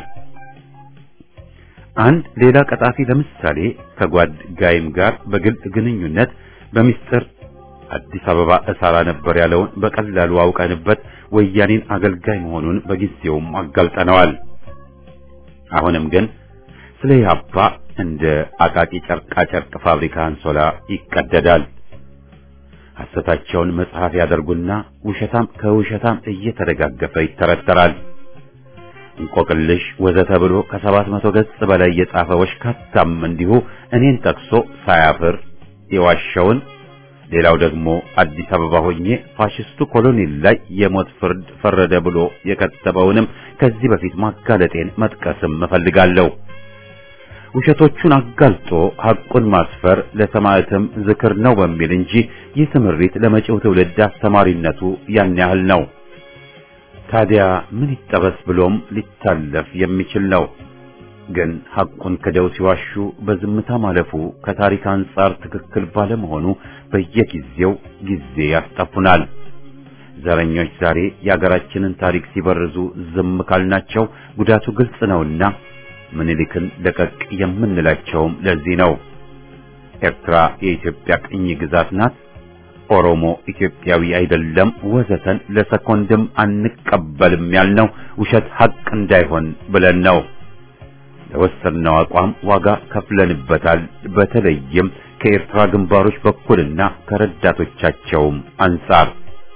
አንድ ሌላ ቀጣፊ ለምሳሌ ከጓድ ጋይም ጋር በግልጽ ግንኙነት በሚስጥር አዲስ አበባ እሰራ ነበር ያለውን በቀላሉ አውቀንበት ወያኔን አገልጋይ መሆኑን በጊዜውም አጋልጠነዋል። አሁንም ግን ስለ ኢህአፓ እንደ አቃቂ ጨርቃ ጨርቅ ፋብሪካ አንሶላ ይቀደዳል። ሐሰታቸውን መጽሐፍ ያደርጉና ውሸታም ከውሸታም እየተደጋገፈ ይተረተራል። እንቆቅልሽ ወዘተ ብሎ ከሰባት መቶ ገጽ በላይ የጻፈ ወሽካታም እንዲሁ እኔን ጠቅሶ ሳያፍር የዋሸውን ሌላው ደግሞ አዲስ አበባ ሆኜ ፋሽስቱ ኮሎኔል ላይ የሞት ፍርድ ፈረደ ብሎ የከተበውንም ከዚህ በፊት ማጋለጤን መጥቀስም እፈልጋለሁ። ውሸቶቹን አጋልጦ ሐቁን ማስፈር ለሰማዕትም ዝክር ነው በሚል እንጂ ይህ ትምህርት ለመጪው ትውልድ አስተማሪነቱ ያን ያህል ነው። ታዲያ ምን ይጠበስ ብሎም ሊታለፍ የሚችል ነው። ግን ሐቁን ክደው ሲዋሹ በዝምታ ማለፉ ከታሪክ አንጻር ትክክል ባለመሆኑ በየጊዜው ጊዜ ያስጠፉናል። ዘረኞች ዛሬ የአገራችንን ታሪክ ሲበርዙ ዝም ካልናቸው ጉዳቱ ግልጽ ነውና ምኒልክን ለቀቅ የምንላቸውም ለዚህ ነው። ኤርትራ የኢትዮጵያ ቅኝ ግዛት ናት፣ ኦሮሞ ኢትዮጵያዊ አይደለም፣ ወዘተን ለሰኮንድም አንቀበልም ያልነው ውሸት ሐቅ እንዳይሆን ብለን ነው። ለወሰድነው አቋም ዋጋ ከፍለንበታል። በተለይም ከኤርትራ ግንባሮች በኩልና ከረዳቶቻቸውም አንጻር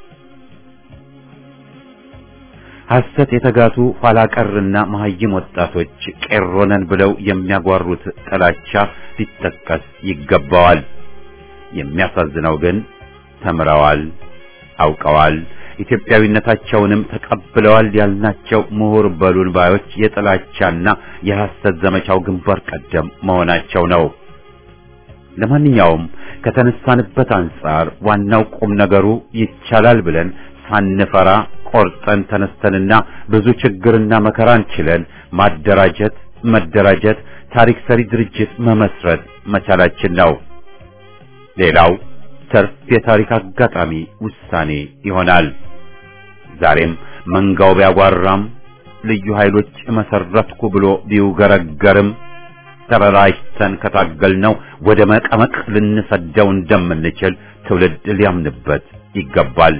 ሐሰት የተጋቱ ኋላቀርና መሐይም ወጣቶች ቄሮነን ብለው የሚያጓሩት ጥላቻ ሊጠቀስ ይገባዋል። የሚያሳዝነው ግን ተምረዋል፣ አውቀዋል፣ ኢትዮጵያዊነታቸውንም ተቀብለዋል ያልናቸው ምሁር በሉን ባዮች የጥላቻና የሐሰት ዘመቻው ግንባር ቀደም መሆናቸው ነው። ለማንኛውም ከተነሳንበት አንጻር ዋናው ቁም ነገሩ ይቻላል ብለን ሳንፈራ ቆርጠን ተነስተንና ብዙ ችግርና መከራን ችለን ማደራጀት፣ መደራጀት፣ ታሪክ ሰሪ ድርጅት መመስረት መቻላችን ነው። ሌላው ተርፍ የታሪክ አጋጣሚ ውሳኔ ይሆናል። ዛሬም መንጋው ቢያጓራም ልዩ ኃይሎች መሰረትኩ ብሎ ቢውገረገርም ተበራጅተን ከታገልነው ወደ መቀመቅ ልንሰደው እንደምንችል ትውልድ ሊያምንበት ይገባል።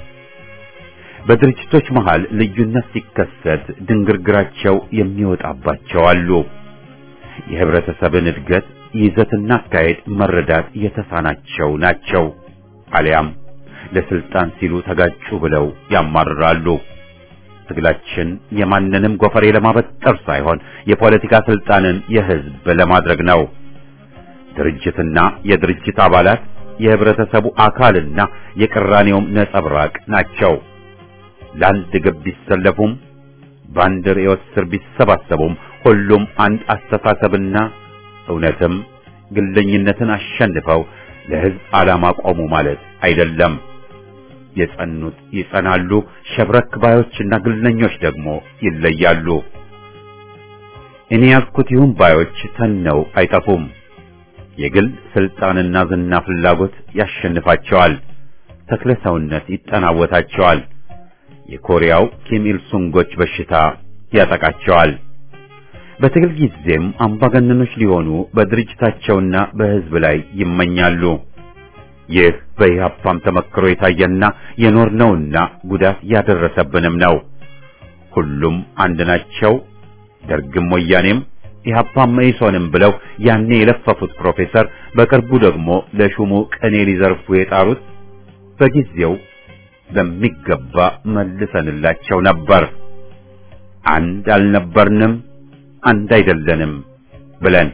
በድርጅቶች መሃል ልዩነት ሲከሰት ድንግርግራቸው የሚወጣባቸው አሉ። የህብረተሰብን እድገት ይዘትና አካሄድ መረዳት የተሳናቸው ናቸው። አሊያም ለስልጣን ሲሉ ተጋጩ ብለው ያማርራሉ። ትግላችን የማንንም ጎፈሬ ለማበጠር ሳይሆን የፖለቲካ ስልጣንን የህዝብ ለማድረግ ነው። ድርጅትና የድርጅት አባላት የህብረተሰቡ አካልና የቅራኔውም ነጸብራቅ ናቸው። ለአንድ ግብ ቢሰለፉም በአንድ ርዕዮት ስር ቢሰባሰቡም ሁሉም አንድ አስተሳሰብና እውነትም ግለኝነትን አሸንፈው ለህዝብ ዓላማ ቆሙ ማለት አይደለም። የጸኑት ይጸናሉ፣ ሸብረክ ባዮችና ግለኞች ደግሞ ይለያሉ። እኔ ያልኩት ይሁን ባዮች ተነው አይጠፉም። የግል ስልጣንና ዝና ፍላጎት ያሸንፋቸዋል። ተክለ ሰውነት ይጠናወታቸዋል። የኮሪያው ኪም ኢል ሱንጎች በሽታ ያጠቃቸዋል። በትግል ጊዜም አምባገነኖች ሊሆኑ በድርጅታቸውና በሕዝብ ላይ ይመኛሉ። ይህ በኢህአፓም ተመክሮ የታየና የኖርነውና ጉዳት ያደረሰብንም ነው። ሁሉም አንድ ናቸው፣ ደርግም ወያኔም ኢህአፓም መኢሶንም ብለው ያኔ የለፈፉት ፕሮፌሰር በቅርቡ ደግሞ ለሹሙ ቅኔ ሊዘርፉ የጣሩት በጊዜው በሚገባ መልሰንላቸው ነበር። አንድ አልነበርንም፣ አንድ አይደለንም ብለን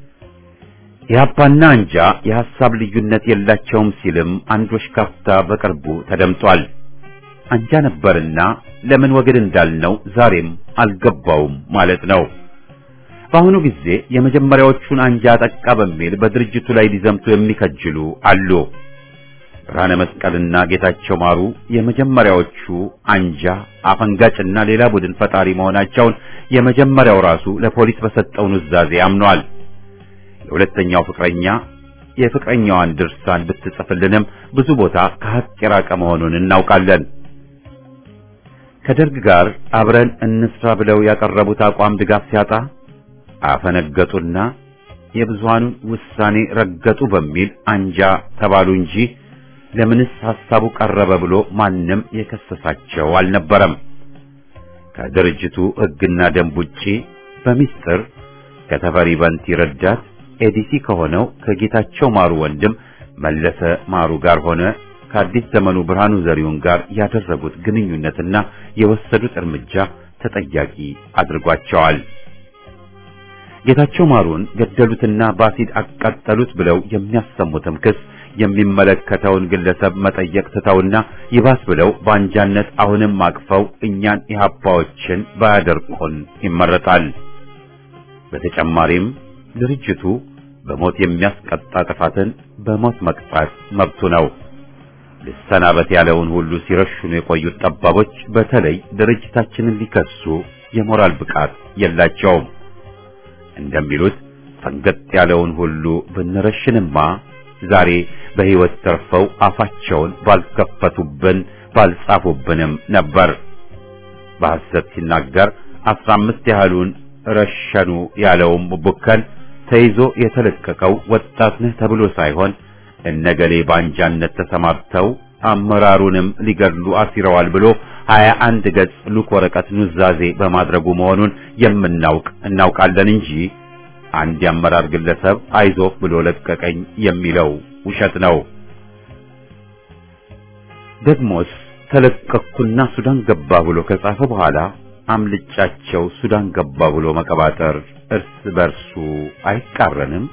ኢህአፓና አንጃ የሐሳብ ልዩነት የላቸውም ሲልም አንድ ወሽካፍታ በቅርቡ ተደምጧል። አንጃ ነበርና ለምን ወግድ እንዳልነው ዛሬም አልገባውም ማለት ነው። በአሁኑ ጊዜ የመጀመሪያዎቹን አንጃ ጠቃ በሚል በድርጅቱ ላይ ሊዘምቱ የሚከጅሉ አሉ። ብርሃነ መስቀልና ጌታቸው ማሩ የመጀመሪያዎቹ አንጃ አፈንጋጭና ሌላ ቡድን ፈጣሪ መሆናቸውን የመጀመሪያው ራሱ ለፖሊስ በሰጠው ኑዛዜ አምኗል። የሁለተኛው ፍቅረኛ የፍቅረኛዋን ድርሳን ብትጽፍልንም ብዙ ቦታ ከሀቅ የራቀ መሆኑን እናውቃለን። ከደርግ ጋር አብረን እንስራ ብለው ያቀረቡት አቋም ድጋፍ ሲያጣ አፈነገጡና የብዙሃኑን ውሳኔ ረገጡ በሚል አንጃ ተባሉ እንጂ ለምንስ ሐሳቡ ቀረበ ብሎ ማንም የከሰሳቸው አልነበረም። ከድርጅቱ ሕግና ደንብ ውጪ በሚስጥር ከተፈሪ በንቲ ረዳት ኤዲሲ ከሆነው ከጌታቸው ማሩ ወንድም መለሰ ማሩ ጋር ሆነ ከአዲስ ዘመኑ ብርሃኑ ዘሪሁን ጋር ያደረጉት ግንኙነትና የወሰዱት እርምጃ ተጠያቂ አድርጓቸዋል። ጌታቸው ማሩን ገደሉትና በአሲድ አቃጠሉት ብለው የሚያሰሙትም ክስ የሚመለከተውን ግለሰብ መጠየቅ ትተውና ይባስ ብለው በአንጃነት አሁንም አቅፈው እኛን ኢህአፓዎችን ባያደርቁን ይመረጣል። በተጨማሪም ድርጅቱ በሞት የሚያስቀጣ ጥፋትን በሞት መቅጣት መብቱ ነው። ልሰናበት ያለውን ሁሉ ሲረሽኑ የቆዩት ጠባቦች በተለይ ድርጅታችንን ሊከሱ የሞራል ብቃት የላቸውም። እንደሚሉት ፈንገጥ ያለውን ሁሉ ብንረሽንማ ዛሬ በሕይወት ተርፈው አፋቸውን ባልከፈቱብን ባልጻፉብንም ነበር። በሐሰት ሲናገር አስራ አምስት ያህሉን ረሸኑ ያለውም ቡከን ተይዞ የተለቀቀው ወጣት ነህ ተብሎ ሳይሆን እነገሌ ባንጃነት ተሰማርተው አመራሩንም ሊገድሉ አሲረዋል ብሎ ሀያ አንድ ገጽ ሉክ ወረቀት ኑዛዜ በማድረጉ መሆኑን የምናውቅ እናውቃለን እንጂ አንድ የአመራር ግለሰብ አይዞህ ብሎ ለቀቀኝ የሚለው ውሸት ነው። ደግሞስ ተለቀቅኩና ሱዳን ገባ ብሎ ከጻፈ በኋላ አምልጫቸው ሱዳን ገባ ብሎ መቀባጠር እርስ በርሱ አይቃረንም?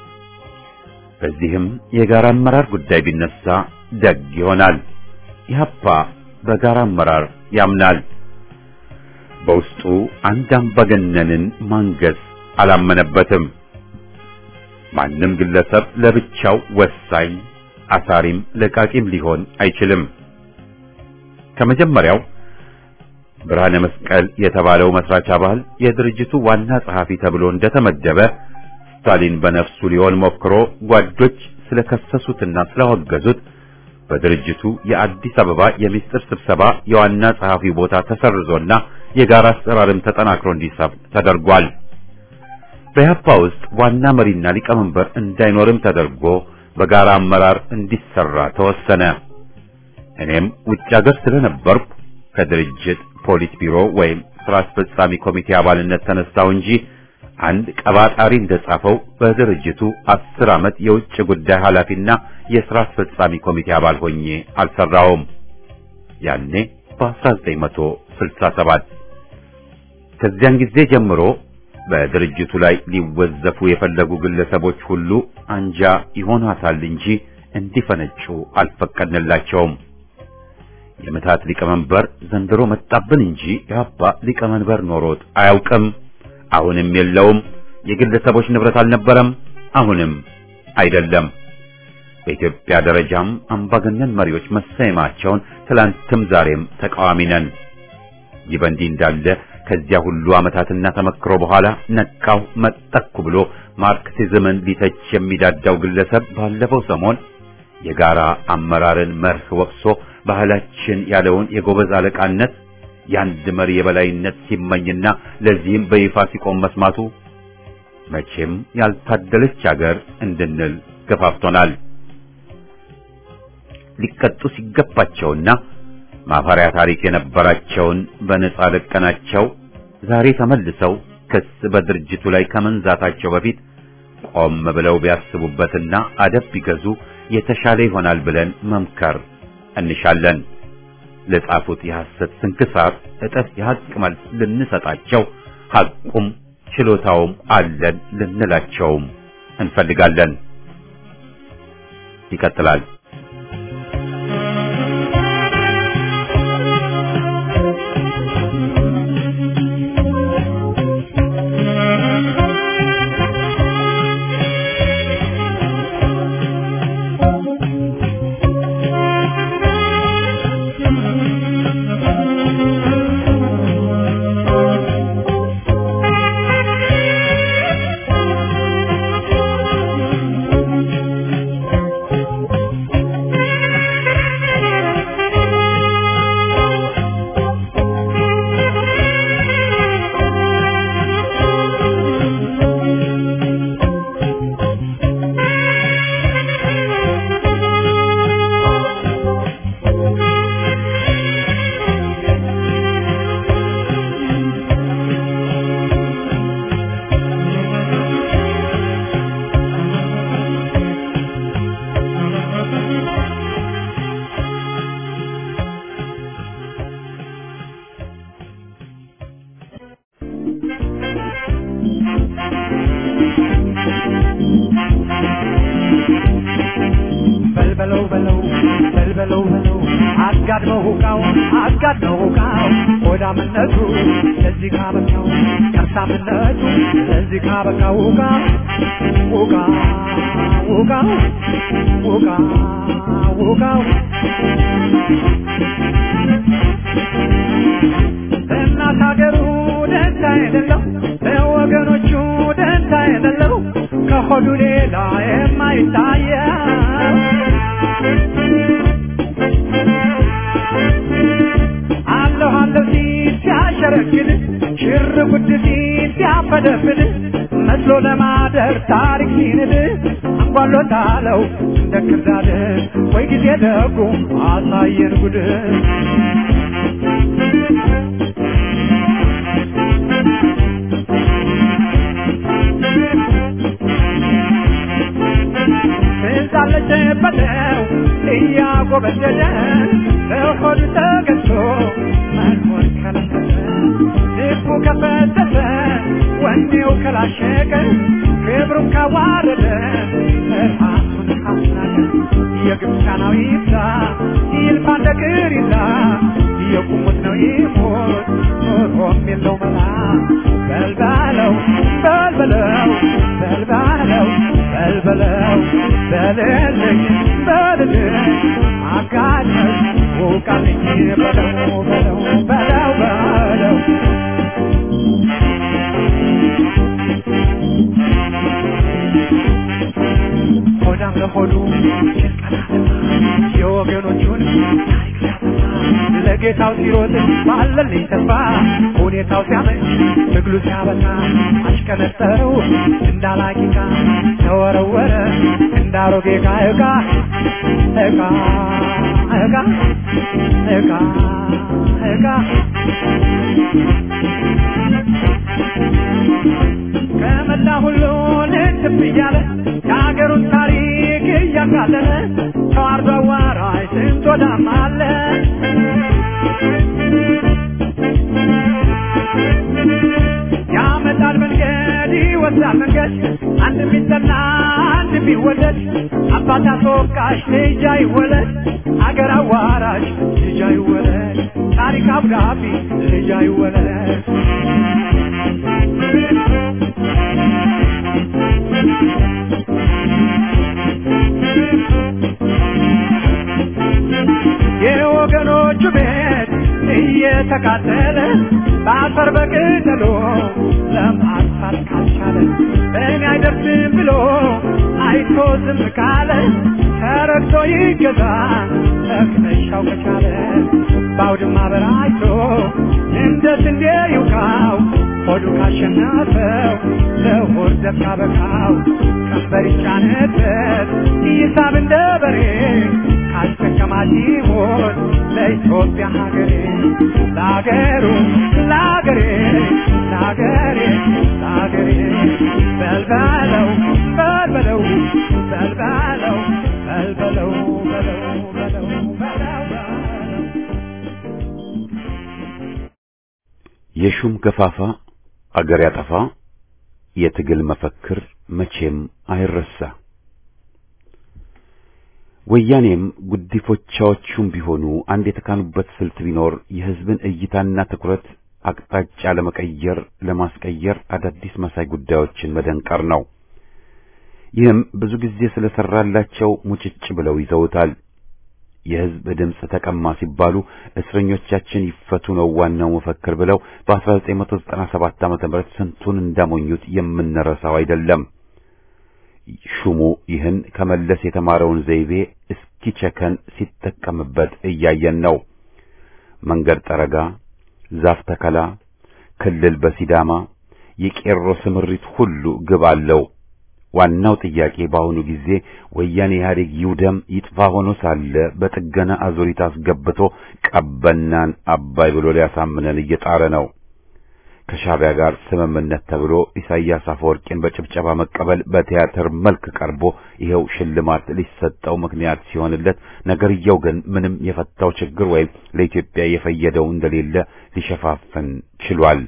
በዚህም የጋራ አመራር ጉዳይ ቢነሳ ደግ ይሆናል። ኢህአፓ በጋራ አመራር ያምናል። በውስጡ አንድ አምባገነንን ማንገስ አላመነበትም። ማንም ግለሰብ ለብቻው ወሳኝ አሳሪም ለቃቂም ሊሆን አይችልም። ከመጀመሪያው ብርሃነ መስቀል የተባለው መስራች አባል የድርጅቱ ዋና ጸሐፊ ተብሎ እንደተመደበ ስታሊን በነፍሱ ሊሆን ሞክሮ ጓዶች ስለከሰሱትና ስላወገዙት በድርጅቱ የአዲስ አበባ የሚስጥር ስብሰባ የዋና ጸሐፊ ቦታ ተሰርዞና የጋራ አሰራርም ተጠናክሮ እንዲሰብ ተደርጓል። በኢህአፓ ውስጥ ዋና መሪና ሊቀመንበር እንዳይኖርም ተደርጎ በጋራ አመራር እንዲሰራ ተወሰነ። እኔም ውጭ ሀገር ስለነበርኩ ከድርጅት ፖሊት ቢሮ ወይም ስራ አስፈጻሚ ኮሚቴ አባልነት ተነሳው እንጂ አንድ ቀባጣሪ እንደጻፈው በድርጅቱ አስር ዓመት የውጭ ጉዳይ ኃላፊና የሥራ አስፈጻሚ ኮሚቴ አባል ሆኜ አልሰራውም። ያኔ በ1967 ከዚያን ጊዜ ጀምሮ በድርጅቱ ላይ ሊወዘፉ የፈለጉ ግለሰቦች ሁሉ አንጃ ይሆናታል እንጂ እንዲፈነጩ አልፈቀድንላቸውም። የምታት ሊቀመንበር ዘንድሮ መጣብን እንጂ ኢህአፓ ሊቀመንበር ኖሮት አያውቅም። አሁንም የለውም። የግለሰቦች ንብረት አልነበረም፣ አሁንም አይደለም። በኢትዮጵያ ደረጃም አምባገነን መሪዎች መሰየማቸውን ትላንትም ዛሬም ተቃዋሚ ነን። ይህ በእንዲህ እንዳለ ከዚያ ሁሉ ዓመታትና ተመክሮ በኋላ ነቃው መጠኩ ብሎ ማርክሲዝምን ሊተች የሚዳዳው ግለሰብ ባለፈው ሰሞን የጋራ አመራርን መርህ ወቅሶ ባህላችን ያለውን የጎበዝ አለቃነት የአንድ መሪ የበላይነት ሲመኝና ለዚህም በይፋ ሲቆም መስማቱ መቼም ያልታደለች አገር እንድንል ገፋፍቶናል። ሊቀጡ ሲገባቸውና ማፈሪያ ታሪክ የነበራቸውን በነጻ ለቀናቸው ዛሬ ተመልሰው ክስ በድርጅቱ ላይ ከመንዛታቸው በፊት ቆም ብለው ቢያስቡበትና አደብ ቢገዙ የተሻለ ይሆናል ብለን መምከር እንሻለን። ለጻፉት የሐሰት ስንክሳር እጥፍ የሐቅ መልስ ልንሰጣቸው ሐቁም ችሎታውም አለን ልንላቸውም እንፈልጋለን። ይቀጥላል። በልበለው በለው በልበለው በለው አጋድመው ሁቃው አጋድመው ሁቃው ሆዳምነቱ ለዚህ ካበቃው ከርሳምነቱ ለዚህ ካበቃው ሁቃ ሁቃ ሁቃው ሁቃ ሁቃው እናት ሀገሩ ደንታ የሌለው ለወገኖቹ ደንታ የሌለው ከሆዱ ሌላ የማይታየው አለሁ አለሁ ሲል ሲያሸረግድ ሽር ጉድ ሲል ሲያፈደፍድ መስሎ ለማደር ታሪክ ሲንድ አንጓሎታለው እንደ ክርዳድ ወይ ጊዜ ደጉ አሳየን ጉድ ትዛለች በለው እያጎበደደ በሆዱ ተገዝቶ መኖር ከለከለ ልቡ ከፈተተ ወኔው ከላሸቀ ክብሩን ካዋረደ ራሱን ካስናቀ የግብፃናዊ ይብዛ ይልፋ እንደ ቅሪላ የቁሙት ነው ይሞት ኖሮም የለው መላ በልበለው በልበለው በልበለው በልበለው በልልኝ በልልኝ አጋድመው ውቃልኝ በለው በለው በለው በለው ሆዳም ለሆዱ የወገኖቹን ታሪክ ሲያጠፋ ለጌታው ሲሮጥ ባለልኝ ተስፋ ሁኔታው ሲያመች ትግሉ ሲያበቃ አሽቀነጠረው እንዳላቂቃ ተወረወረ እንዳሮጌ ዕቃ ዕቃ ዕቃ ዕቃ ዕቃ ዕቃ ከመላ ሁሉ ልትብ እያለ የሀገሩን ታሪክ እያቃለለ ተዋርዶ አዋራጅ ስንት ወዳም አለ ያመጣል መንገድ ይወስዳል መንገድ አንድ ቢጠና አንድ ቢወደድ አባት አስወቃሽ ልጅ አይወለድ አገር አዋራሽ ልጅ አይወለድ ታሪክ አብዳቢ ልጅ አይወለድ የወገኖቹ ቤት እየተቃጠለ በአቶ አፈር በቅጠሎ ለማጥፋት ካልቻለ እኔ አይደርስም ብሎ አይቶ ዝም ካለ ተረግቶ ይገዛ መክነሻው ከቻለ በአውድማ በራይቶ እንደ ስንዴ ይውቃው ሆዱ ካሸነፈው ለሆድ ዘብ ካበቃው ቀንበር ይጫነበት ይሳብ እንደ በሬ ካስጠቀማት ይሞት ለኢትዮጵያ ሀገሬ ለሀገሩ ለሀገሬ ለሀገሬ ለሀገሬ በልበለው በልበለው በልበለው በልበለው በለው በለው በለው በለው የሹም ገፋፋ አገር ያጠፋ የትግል መፈክር መቼም አይረሳ። ወያኔም ጉዲፎቻዎቹም ቢሆኑ አንድ የተካኑበት ስልት ቢኖር የሕዝብን እይታና ትኩረት አቅጣጫ ለመቀየር ለማስቀየር አዳዲስ መሳይ ጉዳዮችን መደንቀር ነው። ይህም ብዙ ጊዜ ስለሰራላቸው ሙጭጭ ብለው ይዘውታል። የሕዝብ ድምፅ ተቀማ ሲባሉ እስረኞቻችን ይፈቱ ነው ዋናው መፈክር ብለው በ1997 ዓመተ ምህረት ስንቱን እንዳሞኙት የምንረሳው አይደለም። ሹሙ ይህን ከመለስ የተማረውን ዘይቤ እስኪቸከን ሲጠቀምበት እያየን ነው። መንገድ ጠረጋ፣ ዛፍ ተከላ፣ ክልል በሲዳማ የቄሮ ስምሪት ሁሉ ግብ አለው። ዋናው ጥያቄ በአሁኑ ጊዜ ወያኔ ኢህአዴግ ይውደም ይጥፋ ሆኖ ሳለ በጥገና አዙሪት አስገብቶ ቀበናን አባይ ብሎ ሊያሳምነን እየጣረ ነው። ከሻዕቢያ ጋር ስምምነት ተብሎ ኢሳይያስ አፈወርቂን በጭብጨባ መቀበል በቲያትር መልክ ቀርቦ ይኸው ሽልማት ሊሰጠው ምክንያት ሲሆንለት፣ ነገርየው ግን ምንም የፈታው ችግር ወይም ለኢትዮጵያ የፈየደው እንደሌለ ሊሸፋፍን ችሏል።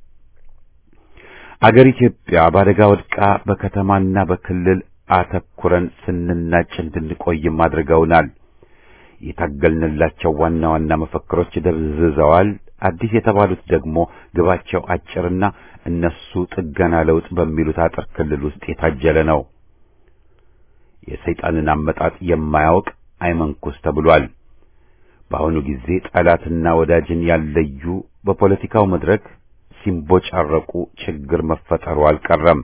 አገር ኢትዮጵያ በአደጋ ወድቃ በከተማና በክልል አተኩረን ስንናጭ እንድንቆይም አድርገውናል። የታገልንላቸው ዋና ዋና መፈክሮች ደብዝዘዋል። አዲስ የተባሉት ደግሞ ግባቸው አጭርና እነሱ ጥገና ለውጥ በሚሉት አጥር ክልል ውስጥ የታጀለ ነው። የሰይጣንን አመጣጥ የማያውቅ አይመንኩስ ተብሏል። በአሁኑ ጊዜ ጠላትና ወዳጅን ያለዩ በፖለቲካው መድረክ ሲንቦጫረቁ ችግር መፈጠሩ አልቀረም።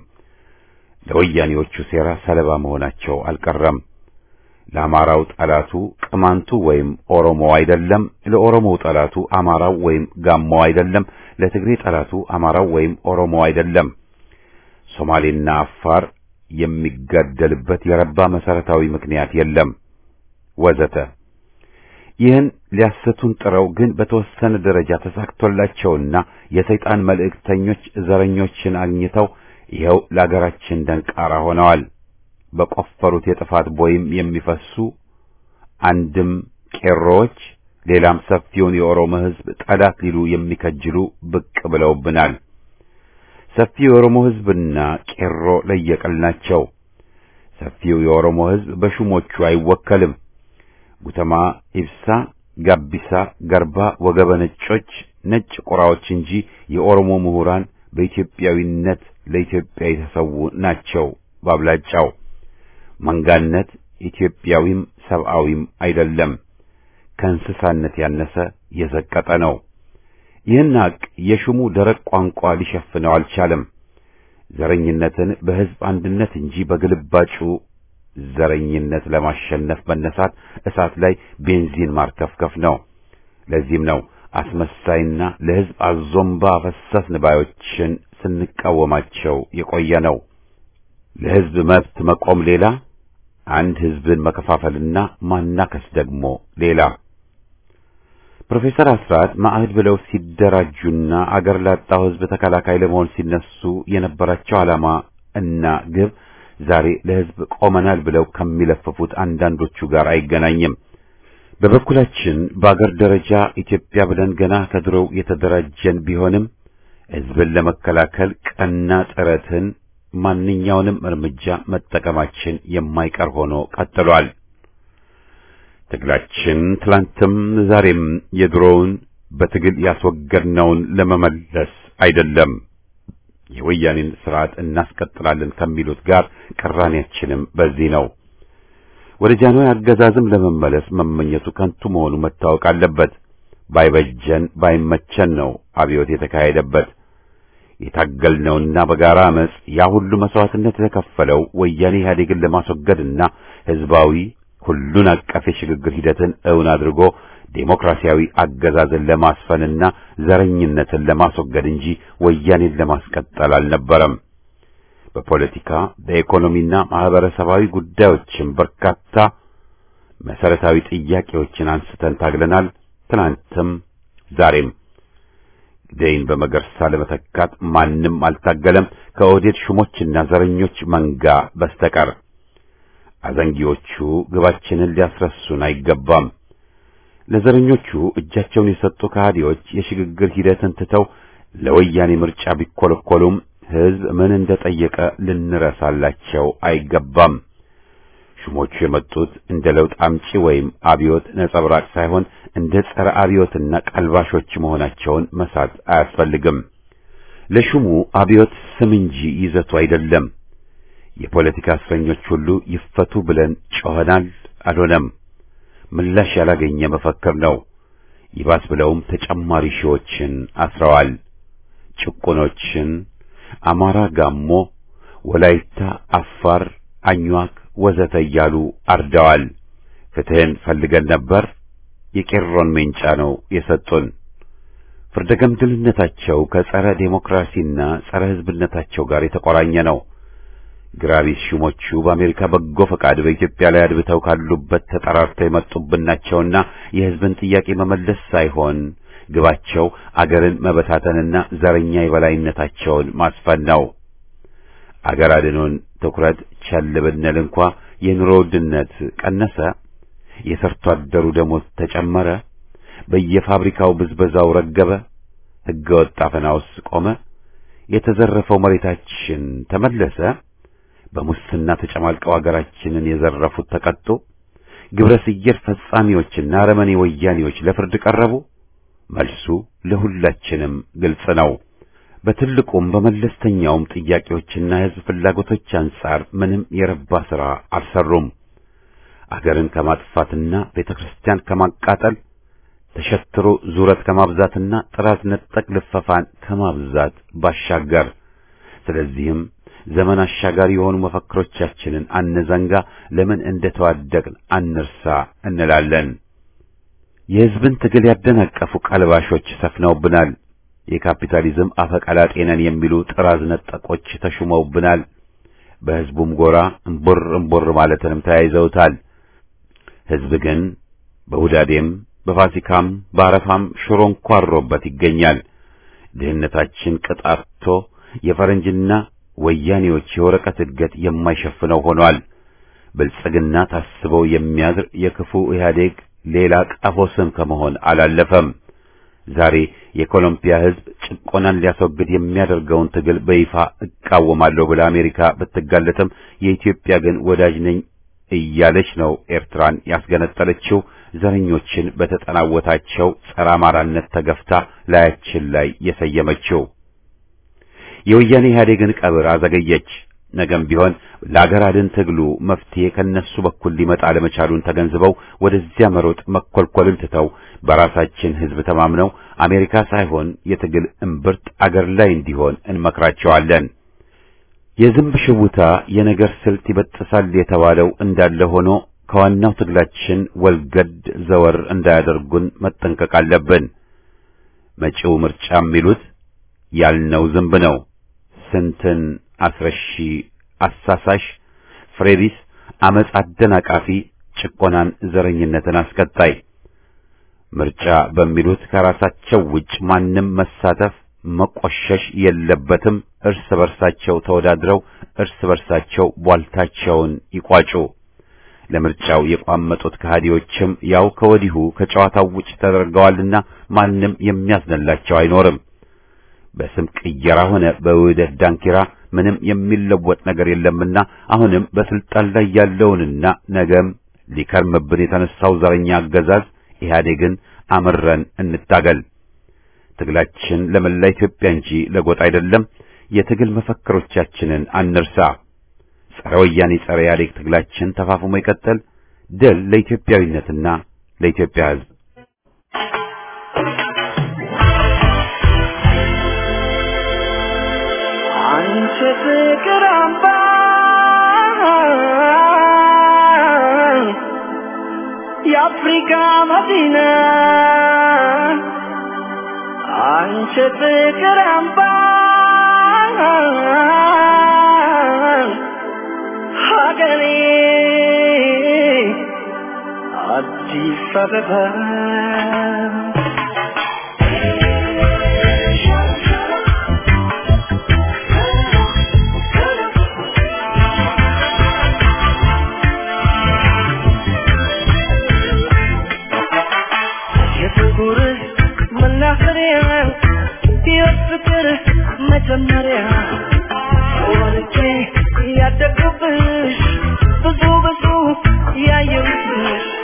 ለወያኔዎቹ ሴራ ሰለባ መሆናቸው አልቀረም። ለአማራው ጠላቱ ቅማንቱ ወይም ኦሮሞ አይደለም። ለኦሮሞው ጠላቱ አማራው ወይም ጋሞው አይደለም። ለትግሬ ጠላቱ አማራው ወይም ኦሮሞ አይደለም። ሶማሌና አፋር የሚጋደልበት የረባ መሰረታዊ ምክንያት የለም ወዘተ። ይህን ሊያሰቱን ጥረው ግን በተወሰነ ደረጃ ተሳክቶላቸውና የሰይጣን መልእክተኞች ዘረኞችን አግኝተው ይኸው ለአገራችን ደንቃራ ሆነዋል። በቆፈሩት የጥፋት ቦይም የሚፈሱ አንድም ቄሮዎች ሌላም ሰፊውን የኦሮሞ ሕዝብ ጠላት ሊሉ የሚከጅሉ ብቅ ብለውብናል። ሰፊው የኦሮሞ ሕዝብና ቄሮ ለየቅል ናቸው። ሰፊው የኦሮሞ ሕዝብ በሹሞቹ አይወከልም። ጉተማ፣ ኢብሳ፣ ጋቢሳ፣ ገርባ፣ ወገበ ነጮች ነጭ ቁራዎች እንጂ የኦሮሞ ምሁራን በኢትዮጵያዊነት ለኢትዮጵያ የተሰዉ ናቸው ባብላጫው። መንጋነት ኢትዮጵያዊም ሰብአዊም አይደለም፣ ከእንስሳነት ያነሰ የዘቀጠ ነው። ይህን ሐቅ የሹሙ ደረቅ ቋንቋ ሊሸፍነው አልቻለም። ዘረኝነትን በሕዝብ አንድነት እንጂ በግልባጩ ዘረኝነት ለማሸነፍ መነሳት እሳት ላይ ቤንዚን ማርከፍከፍ ነው። ለዚህም ነው አስመሳይና ለሕዝብ አዞምባ ፈሰስን ባዮችን ስንቃወማቸው የቆየ ነው። ለሕዝብ መብት መቆም ሌላ፣ አንድ ሕዝብን መከፋፈልና ማናከስ ደግሞ ሌላ። ፕሮፌሰር አስራት ማዕህድ ብለው ሲደራጁና አገር ላጣው ሕዝብ ተከላካይ ለመሆን ሲነሱ የነበራቸው ዓላማ እና ግብ ዛሬ ለሕዝብ ቆመናል ብለው ከሚለፍፉት አንዳንዶቹ ጋር አይገናኝም። በበኩላችን በአገር ደረጃ ኢትዮጵያ ብለን ገና ከድሮው የተደራጀን ቢሆንም ሕዝብን ለመከላከል ቀና ጥረትን ማንኛውንም እርምጃ መጠቀማችን የማይቀር ሆኖ ቀጥሏል። ትግላችን ትላንትም ዛሬም የድሮውን በትግል ያስወገድነውን ለመመለስ አይደለም። የወያኔን ስርዓት እናስቀጥላለን ከሚሉት ጋር ቅራኔያችንም በዚህ ነው። ወደ ጃንሆይ አገዛዝም ለመመለስ መመኘቱ ከንቱ መሆኑ መታወቅ አለበት። ባይበጀን ባይመቸን ነው አብዮት የተካሄደበት። የታገልነውና በጋራ አመጽ ያ ሁሉ መስዋዕትነት የተከፈለው ወያኔ ኢህአዴግን ለማስወገድና ህዝባዊ ሁሉን አቀፍ የሽግግር ሂደትን እውን አድርጎ ዴሞክራሲያዊ አገዛዝን ለማስፈንና ዘረኝነትን ለማስወገድ እንጂ ወያኔን ለማስቀጠል አልነበረም። በፖለቲካ በኢኮኖሚና ማህበረሰባዊ ጉዳዮችም በርካታ መሰረታዊ ጥያቄዎችን አንስተን ታግለናል። ትናንትም ዛሬም ደይን በመገርሳ ለመተካት ማንም አልታገለም ከኦህዴድ ሹሞችና ዘረኞች መንጋ በስተቀር። አዘንጊዎቹ ግባችንን ሊያስረሱን አይገባም። ለዘረኞቹ እጃቸውን የሰጡ ከሃዲዎች የሽግግር ሂደትን ትተው ለወያኔ ምርጫ ቢኮለኮሉም ህዝብ ምን እንደጠየቀ ልንረሳላቸው አይገባም። ሹሞቹ የመጡት እንደ ለውጥ አምጪ ወይም አብዮት ነጸብራቅ ሳይሆን እንደ ጸረ አብዮትና ቀልባሾች መሆናቸውን መሳት አያስፈልግም። ለሹሙ አብዮት ስም እንጂ ይዘቱ አይደለም። የፖለቲካ እስረኞች ሁሉ ይፈቱ ብለን ጮኸናል፣ አልሆነም። ምላሽ ያላገኘ መፈክር ነው። ይባስ ብለውም ተጨማሪ ሺዎችን አስረዋል። ጭቁኖችን አማራ፣ ጋሞ፣ ወላይታ፣ አፋር፣ አኝዋክ ወዘተ እያሉ አርደዋል። ፍትህን ፈልገን ነበር። የቄሮን ሜንጫ ነው የሰጡን። ፍርደ ገምድልነታቸው ከጸረ ዴሞክራሲና ጸረ ህዝብነታቸው ጋር የተቆራኘ ነው። ግራቢስ ሹሞቹ በአሜሪካ በጎ ፈቃድ በኢትዮጵያ ላይ አድብተው ካሉበት ተጠራርተው የመጡብን ናቸውና የህዝብን ጥያቄ መመለስ ሳይሆን ግባቸው አገርን መበታተንና ዘረኛ የበላይነታቸውን ማስፈን ነው። አገር አድኖን ትኩረት ቸል ብንል እንኳ የኑሮ ውድነት ቀነሰ፣ የሰርቶ አደሩ ደሞዝ ተጨመረ፣ በየፋብሪካው ብዝበዛው ረገበ፣ ሕገ ወጥ አፈናውስ ቆመ፣ የተዘረፈው መሬታችን ተመለሰ፣ በሙስና ተጨማልቀው አገራችንን የዘረፉት ተቀጡ፣ ግብረ ሰየር ፈጻሚዎችና አረመኔ ወያኔዎች ለፍርድ ቀረቡ። መልሱ ለሁላችንም ግልጽ ነው። በትልቁም በመለስተኛውም ጥያቄዎችና የሕዝብ ፍላጎቶች አንጻር ምንም የረባ ሥራ አልሰሩም። አገርን ከማጥፋትና ቤተ ክርስቲያን ከማቃጠል ተሸትሮ ዙረት ከማብዛትና ጥራት ነጠቅ ልፈፋን ከማብዛት ባሻገር ስለዚህም ዘመን አሻጋሪ የሆኑ መፈክሮቻችንን አነዘንጋ፣ ለምን እንደተዋደቅን አንርሳ እንላለን። የሕዝብን ትግል ያደናቀፉ ቀልባሾች ሰፍነውብናል። የካፒታሊዝም አፈቀላጤ ነን የሚሉ ጥራዝ ነጠቆች ተሹመውብናል። በሕዝቡም ጎራ እምቦር እምቦር ማለትንም ተያይዘውታል። ሕዝብ ግን በሁዳዴም በፋሲካም በአረፋም ሽሮ እንኳሮበት ይገኛል። ድህነታችን ቅጣቶ የፈረንጅና ወያኔዎች የወረቀት እድገት የማይሸፍነው ሆኗል። ብልጽግና ታስበው የሚያድር የክፉ ኢህአዴግ ሌላ ቀፎ ስም ከመሆን አላለፈም። ዛሬ የኮሎምቢያ ሕዝብ ጭቆናን ሊያስወግድ የሚያደርገውን ትግል በይፋ እቃወማለሁ ብላ አሜሪካ ብትጋለጥም የኢትዮጵያ ግን ወዳጅ ነኝ እያለች ነው ኤርትራን ያስገነጠለችው። ዘረኞችን በተጠናወታቸው ጸረ አማራነት ተገፍታ ላያችን ላይ የሰየመችው የወያኔ ኢህአዴግን ቀብር አዘገየች። ነገም ቢሆን ለአገር አድን ትግሉ መፍትሄ ከነሱ በኩል ሊመጣ ለመቻሉን ተገንዝበው ወደዚያ መሮጥ መኮልኮልን ትተው በራሳችን ሕዝብ ተማምነው አሜሪካ ሳይሆን የትግል እምብርት አገር ላይ እንዲሆን እንመክራቸዋለን። የዝንብ ሽውታ የነገር ስልት ይበጥሳል የተባለው እንዳለ ሆኖ ከዋናው ትግላችን ወልገድ ዘወር እንዳያደርጉን መጠንቀቅ አለብን። መጪው ምርጫ የሚሉት ያልነው ዝንብ ነው። ስንትን አስረሺ፣ አሳሳሽ፣ ፍሬቢስ፣ አመጽ አደናቃፊ፣ ጭቆናን፣ ዘረኝነትን አስቀጣይ ምርጫ በሚሉት ከራሳቸው ውጭ ማንም መሳተፍ መቆሸሽ የለበትም። እርስ በርሳቸው ተወዳድረው እርስ በርሳቸው ቧልታቸውን ይቋጩ። ለምርጫው የቋመጡት ከሃዲዎችም ያው ከወዲሁ ከጨዋታው ውጭ ተደርገዋልና ማንም የሚያዝንላቸው አይኖርም። በስም ቅየራ ሆነ በውህደት ዳንኪራ ምንም የሚለወጥ ነገር የለምና አሁንም በስልጣን ላይ ያለውንና ነገም ሊከርምብን የተነሳው ዘረኛ አገዛዝ ኢህአዴግን አምረን እንታገል። ትግላችን ለመላ ኢትዮጵያ እንጂ ለጎጥ አይደለም። የትግል መፈክሮቻችንን አንርሳ። ጸረ ወያኔ ጸረ ኢህአዴግ ትግላችን ተፋፍሞ ይቀጥል። ድል ለኢትዮጵያዊነትና ለኢትዮጵያ ሕዝብ። ፍቅር አምባ የአፍሪካ መዲና አንቺ ፍቅር አምባ ሀገሬ አዲስ አበባ የፍቅር መናኸሪያ የፍቅር መጀመሪያ ወልጄ ያደግኩብሽ ብዙ ብዙ ያየሁብሽ